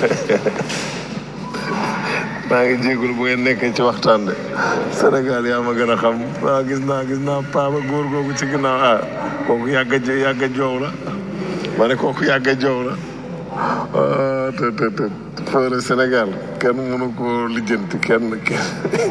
Speaker 8: maa ngi jégalu bu ngeen nekkee ci waxtaan de Sénégal yaa ma gën a xam waaw gis naa gis naa paa ba góor googu ci ginnaaw ah kooku yàgg a jo- yàgg a joow la ma ne kooku yàgg a joow la ah te te te foore Sénégal kenn mënu ko lijjanti kenn kenn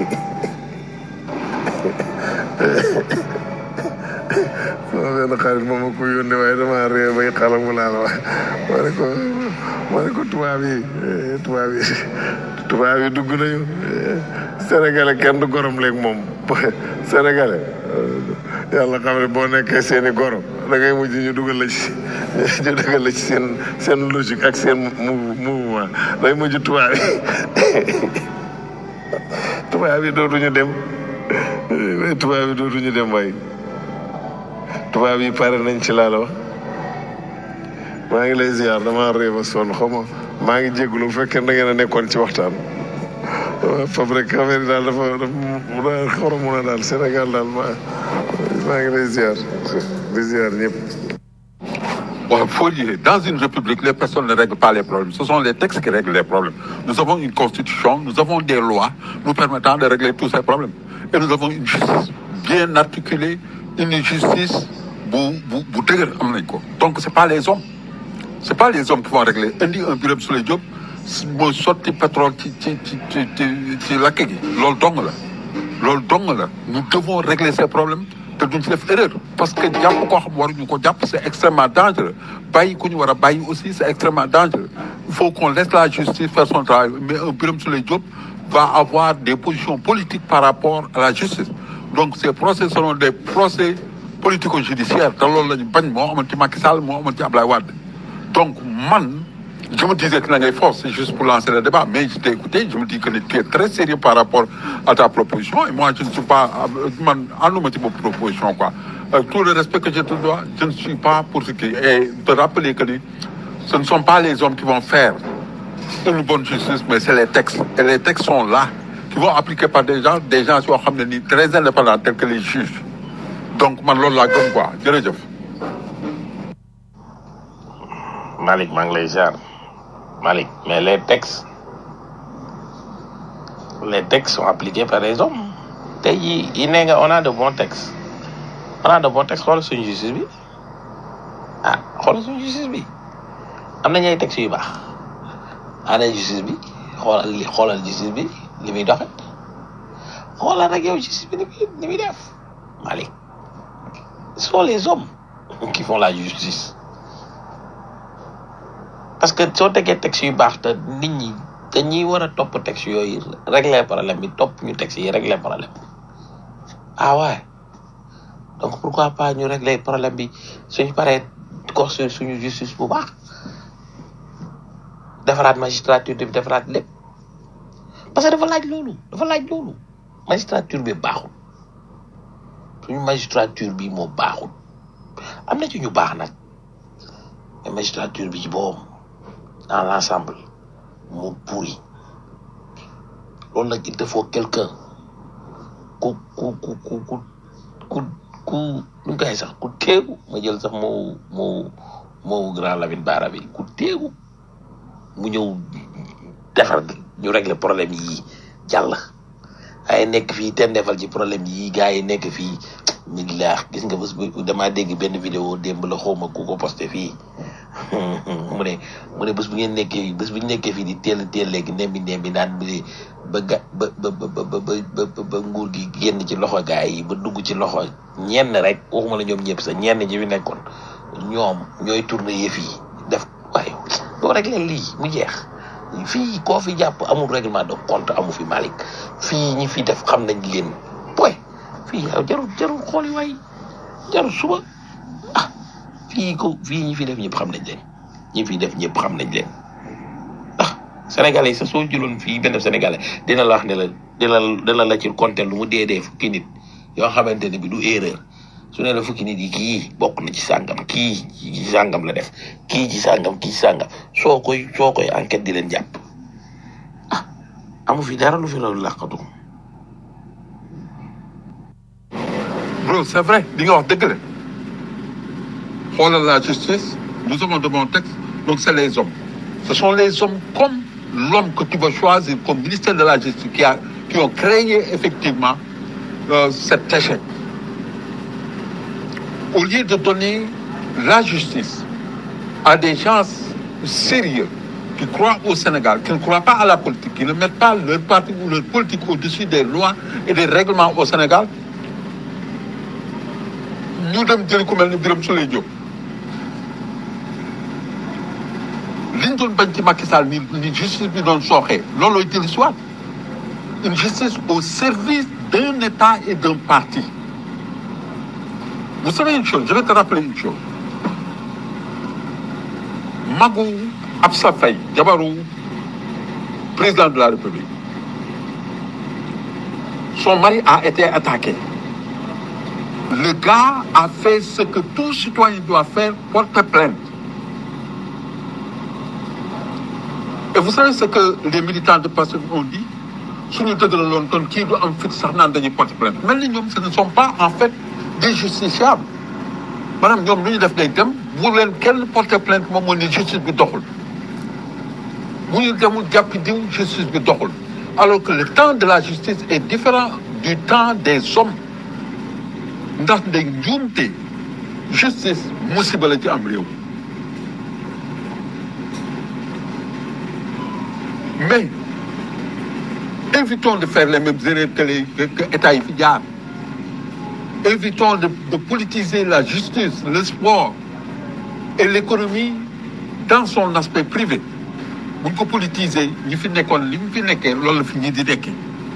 Speaker 8: sama benn xarit moom ma ko yónnee waaye damaa ree bay xalangu laa la wax ma ne ko ma ne ko tubaab yi eh, tubaab yi tubaab yi dugg nañu eh, sénégalais kenn du gorom léegi moom sénégalais eh, yàlla xam ne boo nekkee seen i goro da ngay mujj ñu dugal la ci ñu dugal la ci seen seen logique ak seen mou- mouvement day mujj tubaab yi tubaab yi dootuñu dem eh, tubaab yi dootuñu dem waay tubaab yi pare nañ ci laa la wax maa ngi lay ziar damaa réew a sonn xaw ma maa ngi jégalu bu fekkee da ngeen a nekkoon ci waxtaan waaw fab rek affaire yi daal dafa dafa daal xoromu na daal Sénégal daal maa maa ngi lay ziar di ziar ñëpp.
Speaker 9: Ouais, Fourier, dans une république, les personnes ne règlent pas les problèmes. Ce sont les textes qui règlent les problèmes. Nous avons une constitution, nous avons des lois nous permettant de régler tous ces problèmes. Et nous avons une justice bien articulée, une justice bu, bu, bu dëgër am nañ ko. Donc c'est pas les hommes. C'est pas les hommes qui vont régler. Indi un Birame Souleye Diop mooy sotti pétrole ci ci ci ci ci ci lakk gi. Loolu dong la. loolu dong la. Nous devons régler ces problèmes te duñ ci def erreur. Parce que jàpp koo xam waruñu ko jàpp c'est extrêmement dangereux. Bàyyi ku ñu war a bàyyi aussi c'est extrêmement dangereux. Il faut qu'on laisse la justice faire son travail. Mais un Birame Souleye Diop va avoir des positions politiques par rapport à la justice. Donc ces procès seront des procès politico-judiciaires te loolu la ñu bañ moo amoon ci Macky Sall moo amoon ci Ablaye Wade. Donc, man, je me disais que la force, c'est juste pour lancer le débat, mais je t'ai écouté, je me dis que tu es très sérieux par rapport à ta proposition, et moi, je ne suis pas, man, en nous mettant proposition, quoi. Euh, tout le respect que je te dois, je ne suis pas pour ce qui Et te rappeler que ce ne sont pas les hommes qui vont faire une bonne justice, mais c'est les textes. Et les textes sont là, qui vont appliquer par des gens, des gens qui sont très indépendants, tels que les juges. Donc, man, loolu laa gëm, quoi. Jërëjëf.
Speaker 2: Malik maa ngi lay ziar Malik mais les textes les textes sont appliqués par les hommes tey jii yi nee nga on a de bons textes on a de bons textes xoolal suñu justice bi ah xoolal suñu justice bi am nañu ay textes yu baax ana justice bi xoolal li xoolal justice bi li muy doxe xoolal rek yow justice bi ni muy ni muy def Malik ce sont les hommes qui font la justice parce que soo tegee texte yu baax te nit ñi dañuy war a topp texte yooyu régler problème bi topp ñu texte yi régler problème ah ouais donc pourquoi pas ñu régler problème bi suñu paree construire suñu justice bu baax defaraat magistrature bi defaraat lépp parce que dafa laaj loolu dafa laaj loolu magistrature bi baaxul suñu magistrature bi moo baaxul am na ci ñu baax nag mais magistrature bi ci boppam dans l'ensemble mu pourri loolu nag il te faut quelqu'un ku ku ku ku ku ku ku nu koy sax ku teegu ma jël sax moo moo moo grand Lamine Bara bi ku teegu mu ñëw defar ñu régler problème yi jàll ay nekk fii ten defal ci problème yi gars yi nekk fii nit laax gis nga bés bu damaa dégg benn vidéo démb la xawma ku ko posté fii mu ne mu ne bés bu ngeen nekkee bés bu ñu nekkee fii di teel teel léegi nembi nembi naan bi ba ga ba ba ba ba ba ba ba nguur gi génn ci loxo gaay yi ba dugg ci loxo ñenn rek waxuma la ñoom ñëpp sax ñenn ñi fi nekkoon ñoom ñooy tourner yëf yi def waaye doo rek leen lii mu jeex fii koo fi jàpp amul règlement de compte amu fi Malick fii ñi fi def xam nañ leen poy fii yow jarul jarul xooli waay jarul suba ah fii ko fii ñi fi def ñëpp xam nañ leen ñi fi def ñëpp xam nañ leen ah sénégalais sa soo jëloon fii benn sénégalais dina la wax ne la dina dina la ci compter lu mu dee dee fukki nit yoo xamante ne bi du erreur su ne la fukki nit yi kii bokk na ci sàngam kii ci sàngam la def kii ci sàngam kii ci sàngam soo koy soo koy enquête di leen jàpp ah amu fi dara lu fi loolu làqatu
Speaker 9: bro c'est vrai li nga wax dëgg la xoolal la justice nous avons de bons textes donc c'est les hommes ce sont les hommes comme l'homme que tu vas choisir comme ministère de la justice qui a qui ont créé effectivement euh, cet échec au lieu de donner la justice à des gens sérieux qui croient au Sénégal, qui ne croient pas à la politique, qui ne mettent pas leur parti ou leur politique au-dessus des lois et des règlements au Sénégal, ñu dem jëli ku mel ni Birame Souleye Diop liñ doon bañ ci Macky Sall ni ni justice bi doon sooxee loolooy jëli soit une justice au service d'un État et d'un parti Vous savez une chose, je vais te rappeler une chose. Magou Absa Faye, Jabarou, président de la République, son mari a été attaqué. Le gars a fait ce que tout citoyen doit faire, porter plainte. Et vous savez ce que les militants de Pastef ont dit suñu dëgëraloon kon kii du am fit sax naan dañuy porter plainte mel ni ñoom ce ne sont pas en fait des justiciables maanaam ñoom lu ñu def day dem bu leen kenn porter plainte moom moo ni justice bi doxul bu ñu demul jàppi diw justice bi doxul alors que le temps de la justice est différent du temps des hommes ndax day njuumte justice musiba la ci am réew mais évitons de faire les mêmes erreurs que les que, que État yi fi jaar évitons de, de politiser la justice, le sport et l'économie dans son aspect privé. bu ñu ko politiser ñi fi nekkoon li mu fi nekkee loolu la fi ñi di nekkee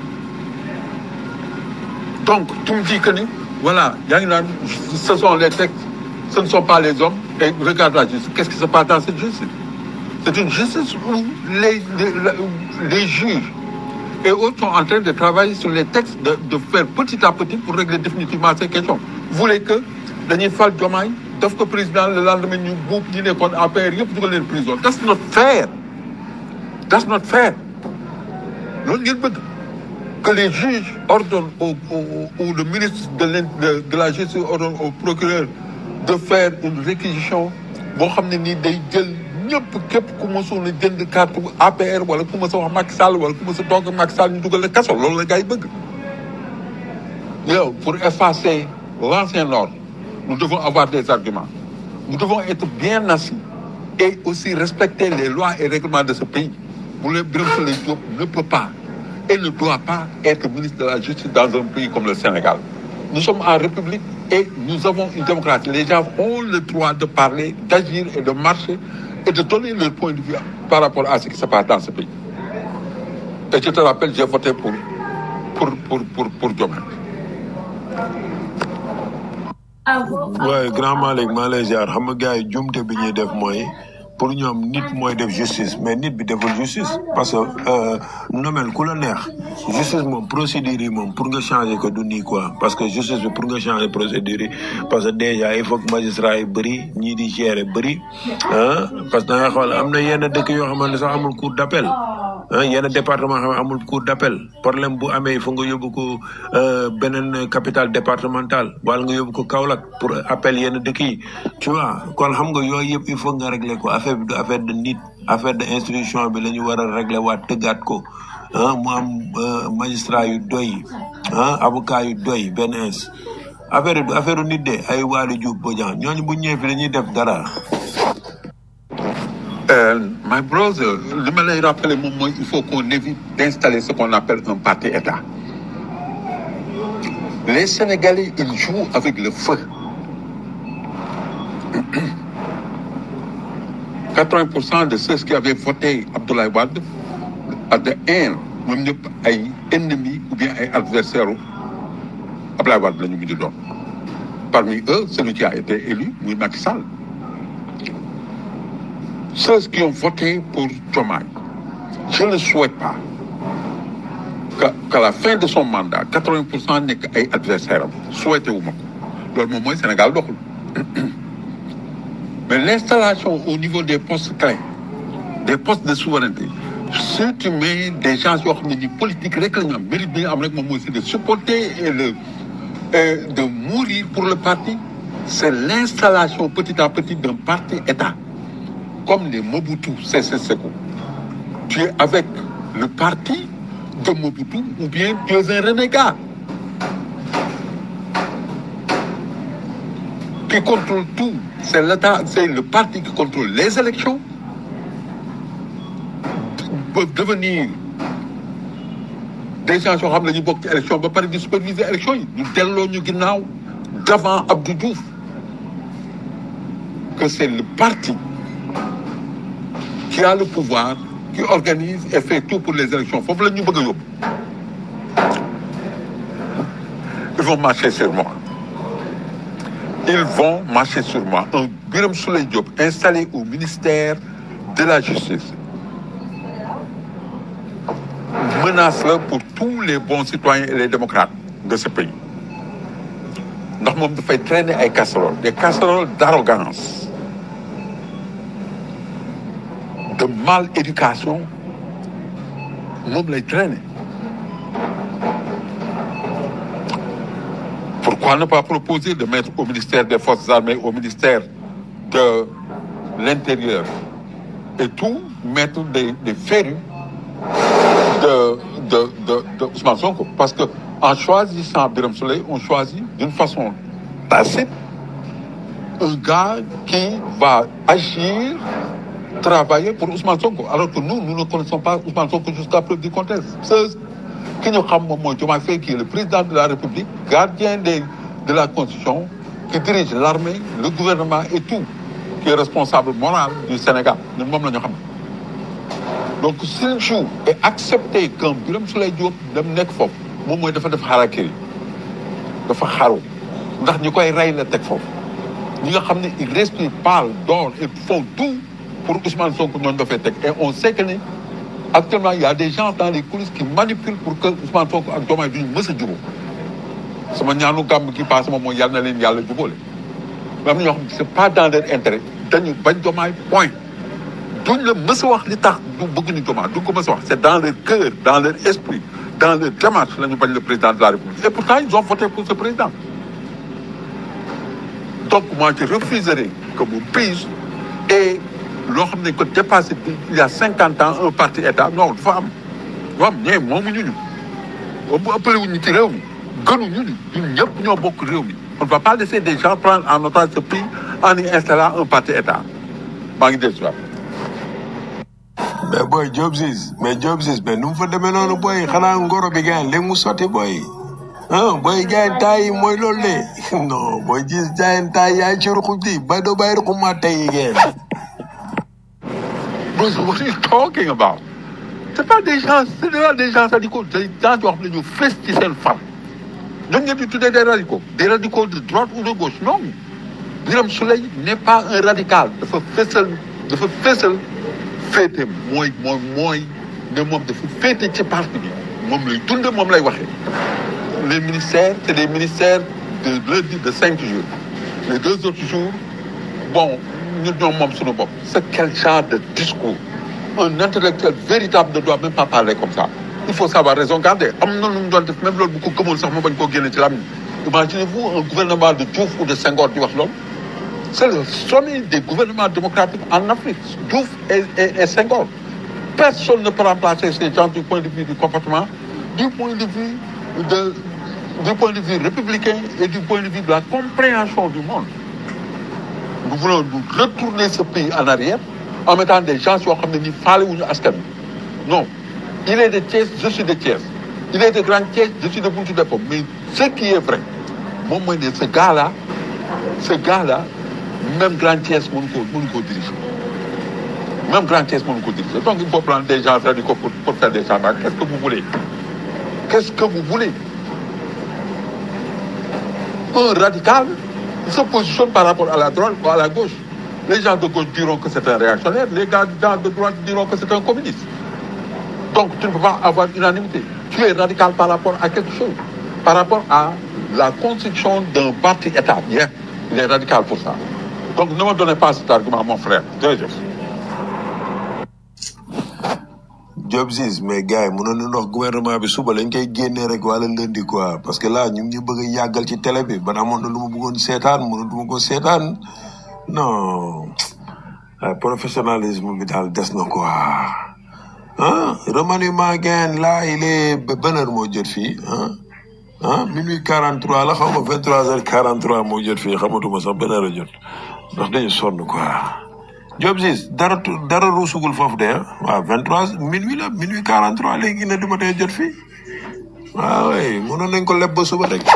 Speaker 9: donc tu me dis que ni voilà yaa ngi naan ce sont les textes ce ne sont pas les hommes et regarde la justice qu'est-ce qui se passe dans cette justice c'est une justice où les les, les juges et autres sont en train de travailler sur les textes de, de faire petit à petit pour régler définitivement ces questions. Vous voulez que dañuy fal Diomaye def ko président le lendemain ñu buub ñi nekkoon APR yëpp dugal leen prison that's not fair that's not fair loolu ngeen bëgg que les juges ordonnent au, au, ou le ministre de, de, de la justice ordonne au procureur de faire une réquisition boo xam ne nii day jël ñëpp képp ku mosoon a jënd carte APR wala ku mos a wax Macky Sall wala ku mos a toog ak Macky Sall ñu dugal la kaso loolu la gars yi bëgg. yow pour effacer l'ancien ordre nous devons avoir des arguments nous devons être bien assis et aussi respecter les lois et règlements de ce pays bu leen Birame Souleye Diop ne peut pas et ne doit pas être ministre de la justice dans un pays comme le Sénégal nous sommes en République et nous avons une démocratie les gens ont le droit de parler d'agir et de marcher et de donner leur point de vue par rapport à ce qui se passe dans ce pays. Et je te rappelle, j'ai voté pour, pour, pour, pour, pour Diomaye.
Speaker 7: waaye grand Malick maa lay ziar xam nga gars yi jumte bi ñuy def mooy pour ñoom nit mooy def justice mais nit bi deful justice parce que euh, nomel ku la neex justice moom procédure yi moom pour nga changer ko du nii quoi parce que justice bi pour nga changer procédure yi parce que déjà il faut que magistrat yi bëri ñii di gérer bëri ah parce que da nga xool am na yenn dëkk yoo xamante ne sax amul cour d'appel ah yenn département xam ne amul cour d'appel problème bu amee il faut nga yóbbu ko euh, beneen capitale départementale wala nga yóbbu ko Kaolack pour appel yenn dëkk yi tu vois kon xam nga yooyu yëpp il faut nga régler ko affaire bi du affaire de nit affaire de institution bi la ñu war a régler waat tëggaat ko ah mu am euh, magistrat yu doy ah avocat yu doy benn ins affaire yi du affaire nit de ay Waly Diouf Bodian ñooñu bu ñëwee fi dañuy def dara
Speaker 9: Euh, my brother, li ma lay rappeler moom mooy il faut qu'on évite d'installer ce qu'on appelle un parti État. Les Sénégalais, ils jouent avec le feu. 80% de ceux qui avaient voté Abdoulaye Wade à de haine, ñoom ñëpp ay ennemis ou bien ay adversaires u Abdoulaye Wade la ñu mujj doon. Parmi eux, celui qui a été élu, muy Macky Sall. Ceux qui ont voté pour Diomaye, je ne souhaite pas qu'à qu'à la fin de son mandat, 80% nekk ay adversaires am souhaité wu ma ko loolu moom mooy Sénégal doxul. Mais l'installation au niveau des postes clés, des postes de souveraineté, si tu mets des gens yoo xam ne ni politique rek la ñu am mérite bi nga am rek moom mooy c'est de supporter et le et de mourir pour le parti, c'est l'installation petit à petit d'un parti État, comme les Mobutu, c'est Seko. Tu es avec le parti de Mobutu ou bien tu es un renégat qui contrôle tout. C'est l'État, c'est le parti qui contrôle les élections, peuvent devenir des gens yoo xam ne ñu bokk ci élection ba pare di superviser élection yi ñu delloo ñu ginnaaw d'avant Abdou Diouf que c'est le parti qui a le pouvoir qui organise et fait tout pour les élections foofu la ñu bëgg a yóbbu ils vont marcher sur moi ils vont marcher sur moi un Birame Souleye Diop installé au ministère de la justice menace là pour tous les bons citoyens et les démocrates de ce pays ndax moom dafay traîner ay casseroles des casseroles d'arrogance de mal éducation moom lay traîner pourquoi ne pas proposer de mettre au ministère des forces armées au ministère de l'intérieur et tout mettre des des férus de, de, de, de Ousmane Sonko. Parce que en choisissant Birame Souleye, on choisit d'une façon tacite un gars qui va agir, travailler pour Ousmane Sonko. Alors que nous, nous ne connaissons pas Ousmane Sonko jusqu'à preuve du contraire. Ceux qui nous savent, moi, Diomaye Faye, qui est le président de la République, gardien des, de la Constitution, qui dirige l'armée, le gouvernement et tout, qui est responsable moral du Sénégal. Nous, moom la ñu xam. donc s'il joue et accepter qu'un Birame Souleye Diop dem nekk foofu moom mooy dafa def xarakiri dafa xaru ndax ñi koy rey la teg foofu ñi nga xam ne ils respirent parlent dorment et font tout pour Ousmane Sonko ñooñu dafay teg et on sait que ni actuellement il y a des gens dans les coulisses qui manipulent pour que Ousmane Sonko ak Diomaye duñu mës a jubóo sama ñaanu gàmm gi paase moom mooy yàlla na leen yàlla jubóole mais am na ñoo xam ne c'est pas dans leur intérêt dañu bañ Diomaye point duñ la mës a wax li tax du bëgguñu Diomaye duñ ko mës a wax c'est dans leur cœur dans leur esprit dans leur démarche la ñu bañ le président de la République et pourtant ils ont voté pour ce président donc moi je refuserai que mon pays et loo xam ne ko dépassé il y a cinquante ans un parti état non dafa am dafa am ñee moomuñu ñu bu ëppale wuñu ci réew mi gënuñu ñu ñun ñëpp ñoo bokk réew mi on ne va pas laisser des gens prendre en otage ce pays en y installant un parti état maa ngi dellu si waat
Speaker 7: mais booy Job Ciss mais Job Ciss mais nu mu fa demee noonu booy xanaa ngoro bi gars léegi mu sotti booy ah booy jaay taay yi mooy loolu de non booy gis jaay taay yaay ci ruxu di bay doo bàyyi ruxu maa tey yi ngeen.
Speaker 9: Bro, what are you talking about? C'est pas des gens, c'est pas des gens radicaux, des gens qui ont appelé ñu fës ci seen fan. ñoom ñoo di tuddee des radicaux, des radicaux de droite ou de gauche. Non, Birame Souleye n'est pas un radical. dafa fësal dafa fësal féete mooy mooy mooy ne moom dafa féete ci parti bi moom lay dund moom lay waxee. Les ministères, c'est des ministères de lundi de cinq jours. Les deux autres jours, bon, ñun ñoom moom suñu bopp. C'est quel genre de discours? Un intellectuel véritable ne doit même pas parler comme ça. Il faut savoir raison garder. am na lu mu doon def même loolu bu ko gëmoon sax mu bañ koo génne ci lam Imaginez-vous un gouvernement de Diouf ou de Senghor di wax loolu. C'est le sommet des gouvernements démocratiques en Afrique. Diouf et, et, et Senghor. Personne ne peut remplacer ces gens du point de vue du comportement, du point de vue de, du point de vue républicain et du point de vue de la compréhension du monde. Nous voulons nous retourner ce pays en arrière en mettant des gens yoo xam ne ni faale wuñu askan bi non il est de Thiès je suis de Thiès il est de Grand Thiès je suis de Bountou Dépôt mais ce qui est vrai moom mooy ne ce gars là ce gars là même Grand Thiès mënu ko mënu koo diriger même Grand Thiès mënu ko diriger donc il faut prendre des gens radicaux pour pour faire des changements qu'est-ce que vous voulez qu'est-ce que vous voulez un radical se positionne par rapport à la droite ou à la gauche. Les gens de gauche diront que c'est un réactionnaire, les gars de droite diront que c'est un communiste. Donc tu ne peux pas avoir unanimité. Tu es radical par rapport à quelque chose, par rapport à la construction d'un parti État. Bien, il est radical pour ça. Donc ne me donnez pas cet argument, mon frère. Jërëjëf.
Speaker 7: Job Ziz mais gars yi mënoon nañu wax gouvernement bi suba lañ koy génnee rek wala lundi quoi parce que là ñu ngi ñu bëgg a yàggal ci télé bi ban amoon na lu ma bëggoon seetaan mënatuma ko seetaan non ah, professionnalisme bi daal des na quoi ah remaniement gain là il est ba ban heure moo jot fii ah ah minuit 43 la xaw ma 23 heures 43 moo jot fii xamatuma sax ban heure a jot ndax dañu sonn quoi. Job Ziz dara tu- dara ruusugul foofu de ah waaw 23 minuit la minuit 43 léegi ne du ma tee jot fii waaw oui mënoon nañ ko leb ba suba rek.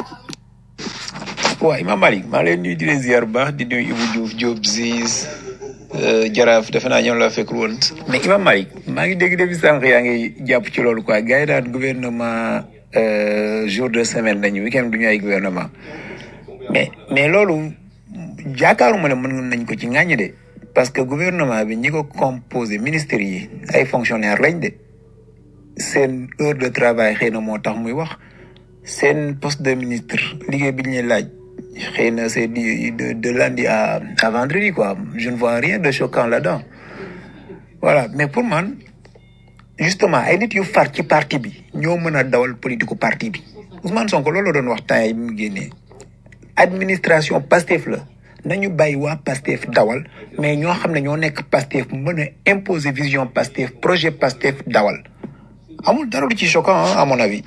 Speaker 10: waaw Imam Malick maa ngi leen nuyu di leen ziar bu baax di nuyu Ibou Diouf Diop Ziz euh, Jaraaf defe naa ñoom laa fekkul woon. mais Imam Malick maa ngi dégg depuis sànq yaa ngi jàpp ci loolu quoi gars yi daan gouvernement euh, jour de semaine lañu week-end du ñu ay gouvernement mais mais loolu jaakaaruma ne mën nañ ko ci ŋàññi de parce que gouvernement bi ñi ko composé ministres yi ay fonctionnaires lañ de seen heure de travail xëy na moo tax muy wax seen poste de ministre liggéey bi ñu leen laaj xëy na c'est di de de lundi à à vendredi quoi je ne vois rien de choquant là-dedans voilà mais pour man justement ay nit yu far ci parti bi ñoo mën a dawal politiku parti bi Ousmane Sonko loolu la doon wax temps yi mu génnee administration Pastef la nañu bàyyi waa Pastef dawal mais ñoo xam ne ñoo nekk Pastef mën a imposer vision Pastef projet Pastef dawal amul dara lu ci choquant hein, à mon avis.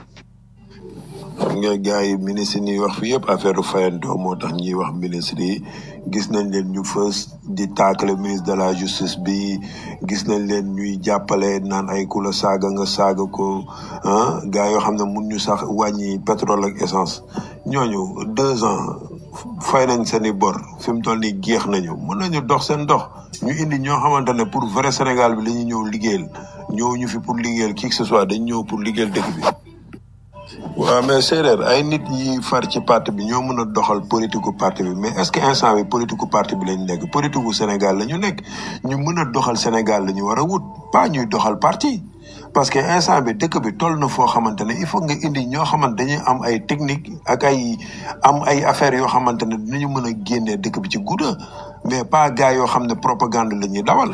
Speaker 7: xam nga gars yi ministre yi ñuy wax fi yëpp affaire fayantoo moo tax ñuy wax ministre yi gis nañ leen ñu fës di taakale ministre de la justice bi gis nañ leen ñuy jàppale naan ay ku la saaga nga saaga ko ah gars yoo xam ne mun ñu sax wàññi pétrole ak essence ñooñu deux ans fay nañ seen i bor fi mu toll nii géex nañu mën nañu dox seen dox ñu indi ñoo xamante ne pour vrai Sénégal bi la ñuy ñëw liggéeyal ñëw ñu fi pour liggéeyal qui que ce soit dañ ñëw pour liggéeyal dëkk bi. waaw mais séeréer ay nit yi far ci parti bi ñoo mën a doxal politiku parti bi mais est ce que instant bi politiku parti bi lañ nekk politiku Sénégal la ñu nekk ñu mën a doxal Sénégal la ñu war a wut pas ñuy doxal parti parce que instant bi dëkk bi toll na foo xamante ne il faut nga indi ñoo xamante dañuy am ay technique ak ay am ay affaires yoo xamante ne dinañu mën a génnee dëkk bi ci gudda mais pas gars yoo xam ne propagande la ñuy dawal.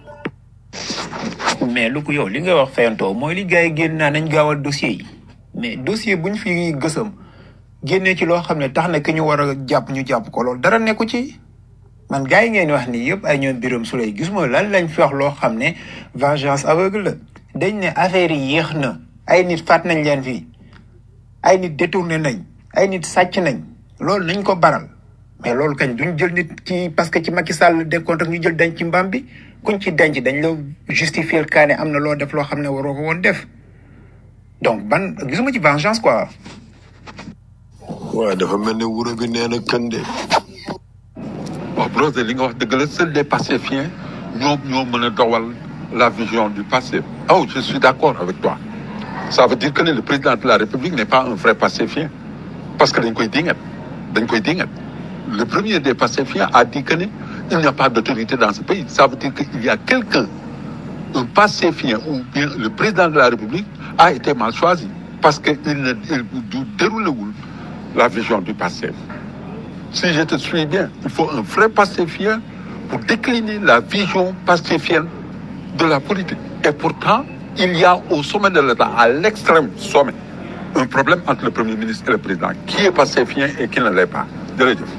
Speaker 10: mais lu ko yow li nga wax fayantoo mooy li gars yi génn naa nañ gaawal dossier yi mais dossier buñ fi gësam génnee ci loo xam ne tax na ki ñu war a jàpp ñu jàpp ko loolu dara nekku ci man gars yi ngeen wax nii yëpp ay ñoom Birame Souleye gis ma lan lañ fi wax loo xam ne vengeance aveugle la dañ ne affaire yi yéex na ay nit faat nañ leen fii ay nit détourné nañ ay nit sàcc nañ loolu nañ ko baral mais loolu kañ duñ jël nit ci parce que ci Macky Sall décompte ak ñu jël denc ci mbaam bi kuñ ci denc dañ la justifier kaa ne am na loo def loo xam ne waroo ko woon def donc ban gisuma ci vengeance quoi.
Speaker 7: waaw dafa mel ne wuro bi nee na kën de.
Speaker 9: waaw brother li nga wax dëgg la seuls les pacifiens ñoom ñoo mën a dowal la vision du passé. oh je suis d'accord avec toi ça veut dire que ne le président de la République n'est pas un vrai pacifien parce que dañ koy dingat dañ koy dingat le premier des pacifiens a dit que ne il n'y a pas d'autorité dans ce pays ça veut dire qu'il y a quelqu'un un pacifien ou bien le président de la République a été mal choisi parce que il ne il du déroulewul la vision du passé si je te suis bien il faut un vrai pacifien pour décliner la vision pacifienne de la politique et pourtant il y a au sommet de l'État à l'extrême sommet un problème entre le premier ministre et le président qui est pacifien et qui ne l'est pas jërëjëf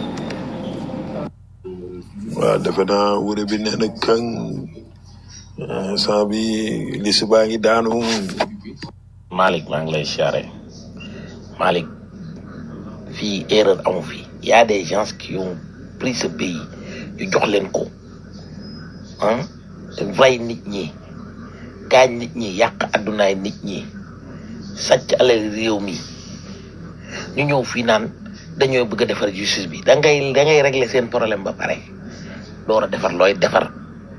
Speaker 7: waaw defe naa wuro bi nee na kën instant bi li si baa ngi daanu.
Speaker 2: Malick maa ngi lay siyaare Malick fii erreur amu fi y a des gens qui ont pris ce pays ñu jox leen ko
Speaker 11: ah rey nit ñi gaañ nit ñi yàq addunaay nit ñi sàcc alal réew mi ñu ñëw fii naan dañoo bëgg a defar justice bi da ngay da ngay régler seen problème ba pare door a defar looy defar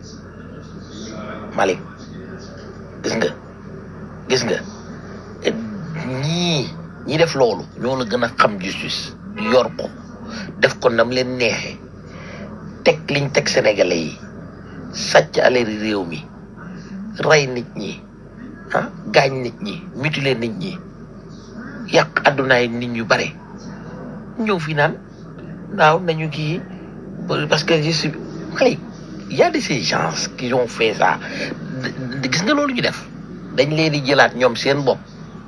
Speaker 11: Malick gis nga gis nga ñii ñi def loolu ñoo la gën a xam justice yor ko def ko nam leen neexee teg liñ teg sénégalais yi sàcc aleri réew mi rey nit ñi ah gaañ nit ñi mutiler nit ñi yàq addunaay nit ñu bare ñëw fi naan naaw nañu kii parce que je suis Malick y a de ces gens qui ont fait ça gis nga loolu ñu def dañ leen di jëlaat ñoom seen bopp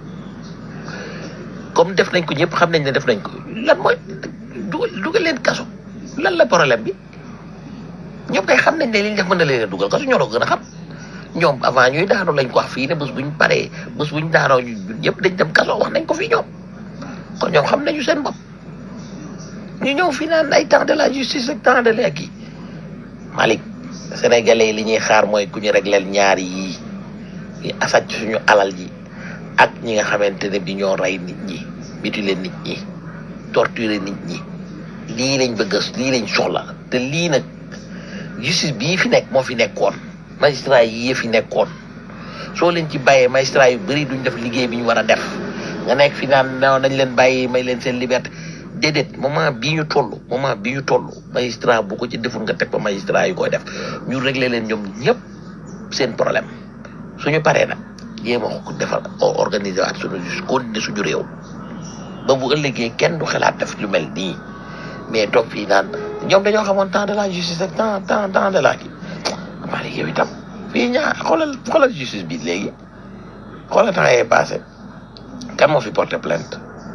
Speaker 11: comme def nañ ko ñëpp xam nañ ne def nañ ko lan mooy dugal dugal leen kaso lan la problème bi ñoom kay xam nañ ne li ñu def mën na leen a dugal kaso ñoo la ko gën a xam ñoom avant ñuy daanoo lañ ko wax fii ne bés buñ paree bés buñ daanoo ñu ñëpp dañ dem kaso wax nañ ko fii ñoom kon ñoom xam nañu seen bopp ñu ñëw fii naan ay temps de la justice ak temps de la kii Malick sénégalais yi li ñuy xaar mooy ku ñu régleel ñaar yii yi asàcc suñu alal ji ak ñi nga xamante ne bi ñoo rey nit ñi mutiler nit ñi torturer nit ñi lii lañ bëgg lii lañ soxla te lii nag justice bii fi nekk moo fi nekkoon magistrat yi fi nekkoon soo leen ci bàyyee magistrat yu bëri duñ def liggéey bi ñu war a def nga nekk fi naan non nañ leen bàyyi may leen seen liberté déedéet moment bii ñu toll moment bii ñu toll magistrat bu ko ci deful nga teg ko magistrat yu koy def ñu régler leen ñoom ñëpp seen problème suñu paree nag jéem a ko defar organiser waat suñu juste continuer suñu réew ba bu ëllëgee kenn du xalaat def lu mel nii mais toog fii naan ñoom dañoo xamoon temps de la justice ak temps temps temps de la kii maa yow itam fii ñaar xoolal xoolal justice bi léegi xoolal temps yee passé kan moo fi porté plainte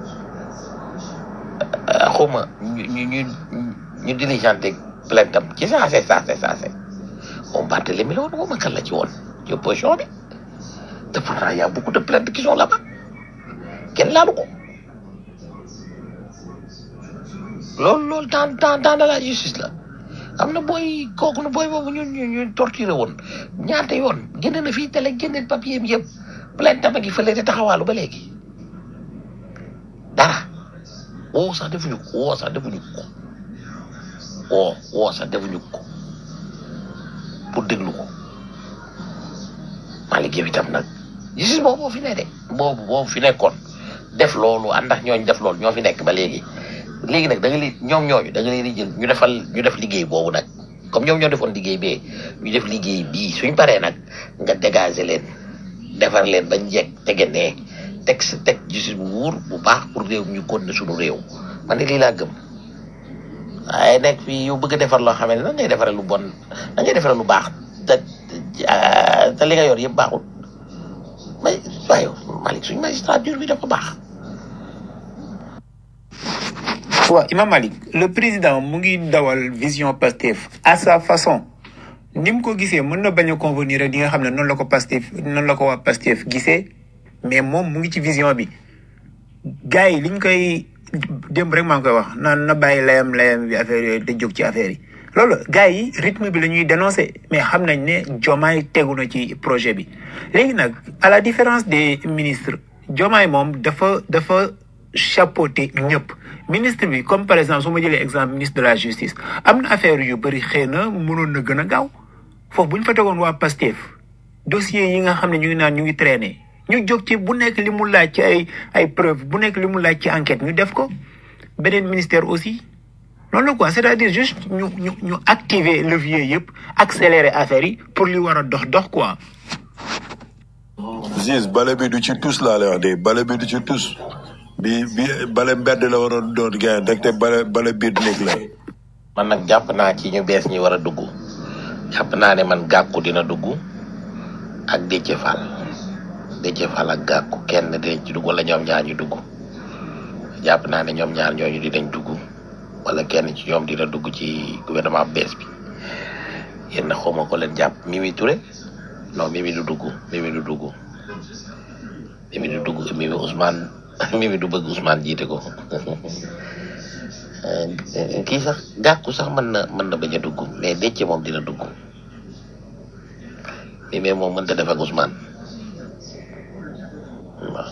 Speaker 11: xuma ñu ñu ñu ñu diligenté plainte am ci saase saase saase moom Barthélémy la woon xuma kan la ci woon ci opposition bi te pourtant y a beaucoup de plaintes qui sont là-bas kenn laalu ko loolu loolu temps temps temps de la justice la am na booy kooku na booy boobu ñun ñu ñu torturé woon ñaata yoon génne na fii télé génne papier bi yëpp plainte ma ngi fële te taxawaalu ba léegi dara woo sax defuñu ko woo sax defuñu ko woo woo sax defuñu ko pour déglu ko Malick yow itam nag justice boobu moo fi ne de boobu boobu fi nekkoon def loolu ànd ak ñooñu def loolu ñoo fi nekk ba léegi léegi nag da nga leen ñoom ñooñu da nga leen di jël ñu defal ñu def liggéey boobu nag comme ñoom ñoo defoon liggéey bee ñu def liggéey bii suñ paree nag nga dégager leen defar leen bañ jekk tege nee teg sa teg justice bu wóor bu baax pour réew mi ñu continuer suñu réew man de lii laa gëm waaye nekk fii yow bëgg a defar loo xam ne nan ngay defaree lu bon nan ngay defaree lu baax te te li nga yor yëpp baaxul may waaye Malick suñ magistrature bi dafa baax.
Speaker 10: waaw Imam Malik le président mu ngi dawal vision Pastef à sa façon ni mu ko gisee mën na bañ a convenir ak li nga xam ne noonu la ko Pastef noonu la ko waa Pastef gisee mais moom mu ngi ci vision bi gars yi liñ koy démb rek maa ngi koy wax naan na bàyyi layam layam bi affaire yooyu te jóg ci affaire yi loolu gars yi rythme bi la ñuy dénoncer mais xam nañ ne Diomaye tegu na ci projet bi léegi nag à la différence des ministres Diomaye moom dafa dafa chapeauté ñëpp ministre bi comme par exemple su ma jëlee exemple ministre de la justice am na affaire yu bëri xëy na mënoon na gën a gaaw foofu bu ñu fa tegoon waa Pastef dossiers yi nga xam ne ñu ngi naan ñu ngi traîner ñu jóg ci bu nekk li mu laaj ci ay ay preuve bu nekk li mu laaj ci enquête ñu def ko beneen ministère aussi loolu la quoi c'est-à-dire juste ñu ñu ñu activer levier yëpp accélérer affaire yi pour li war a dox dox quoi.
Speaker 7: Ziz bale bi du ci tus laa lay wax de bale bi du ci tus bi bi bale mbedd la waroon doon gars yi te bale bale biir néeg la.
Speaker 11: man nag jàpp naa ci ñu bees ñi war a dugg jàpp naa ne man gàkku dina dugg ak Déthié Fall Déthié Fall ak gàkku kenn dinañ ci dugg wala ñoom ñaar ñu dugg jàpp naa ne ñoom ñaar ñooñu dinañ dugg wala kenn ci ñoom dina dugg ci gouvernement bees bi yéen na xawma ko leen jàpp Mimi Touré non Mimi du dugg Mimi du dugg Mimi du dugg Mimi Ousmane Mimi du bëgg Ousmane jiite ko kii sax gàkku sax mën na mën na bañ a dugg mais Déthié moom dina dugg mi mais moom mënta def ak Ousmane waaw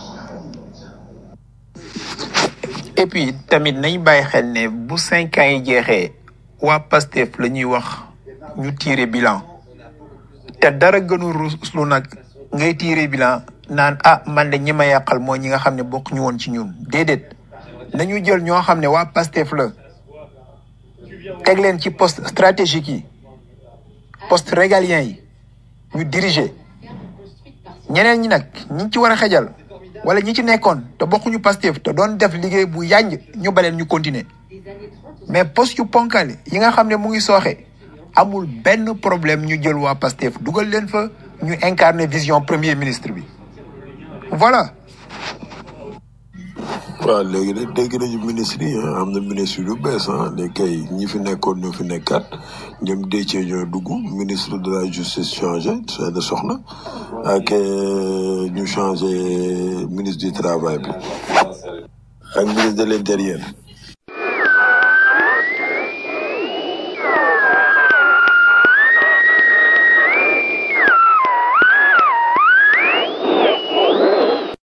Speaker 10: et puis tamit nañ bàyyi xel ne bu cinq ans yi jeexee waa Pastef la ñuy wax ñu tirer bilan te dara gënu ruslu nag ngay tirer bilan naan ah man de ñi ma yàqal mooy ñi nga xam ne bokk ñu woon ci ñun déedéet nañu jël ñoo xam ne waa Pastef la teg leen ci poste stratégique yi poste régalien yi ñu diriger ñeneen ñi nag ñi ci war a xejal wala ñi ci nekkoon te bokkuñu Pastef te doon def liggéey bu yànj ñu baleen ñu continuer mais poste yu ponkal yi nga xam ne mu ngi sooxe amul benn problème ñu jël waa Pastef dugal leen fa ñu incarner vision premier ministre bi voilà
Speaker 7: waaw léegi nag dégg nañu ministre yi ah, am na ministre yu bees ah léegi kay ñi fi nekkoon ñoo fi nekkaat ñoom Déthié ñoo dugg ministre de la justice changé Seydou Soxna ak euh, ñu changé ministre du travail bi ak ministre de l' intérieur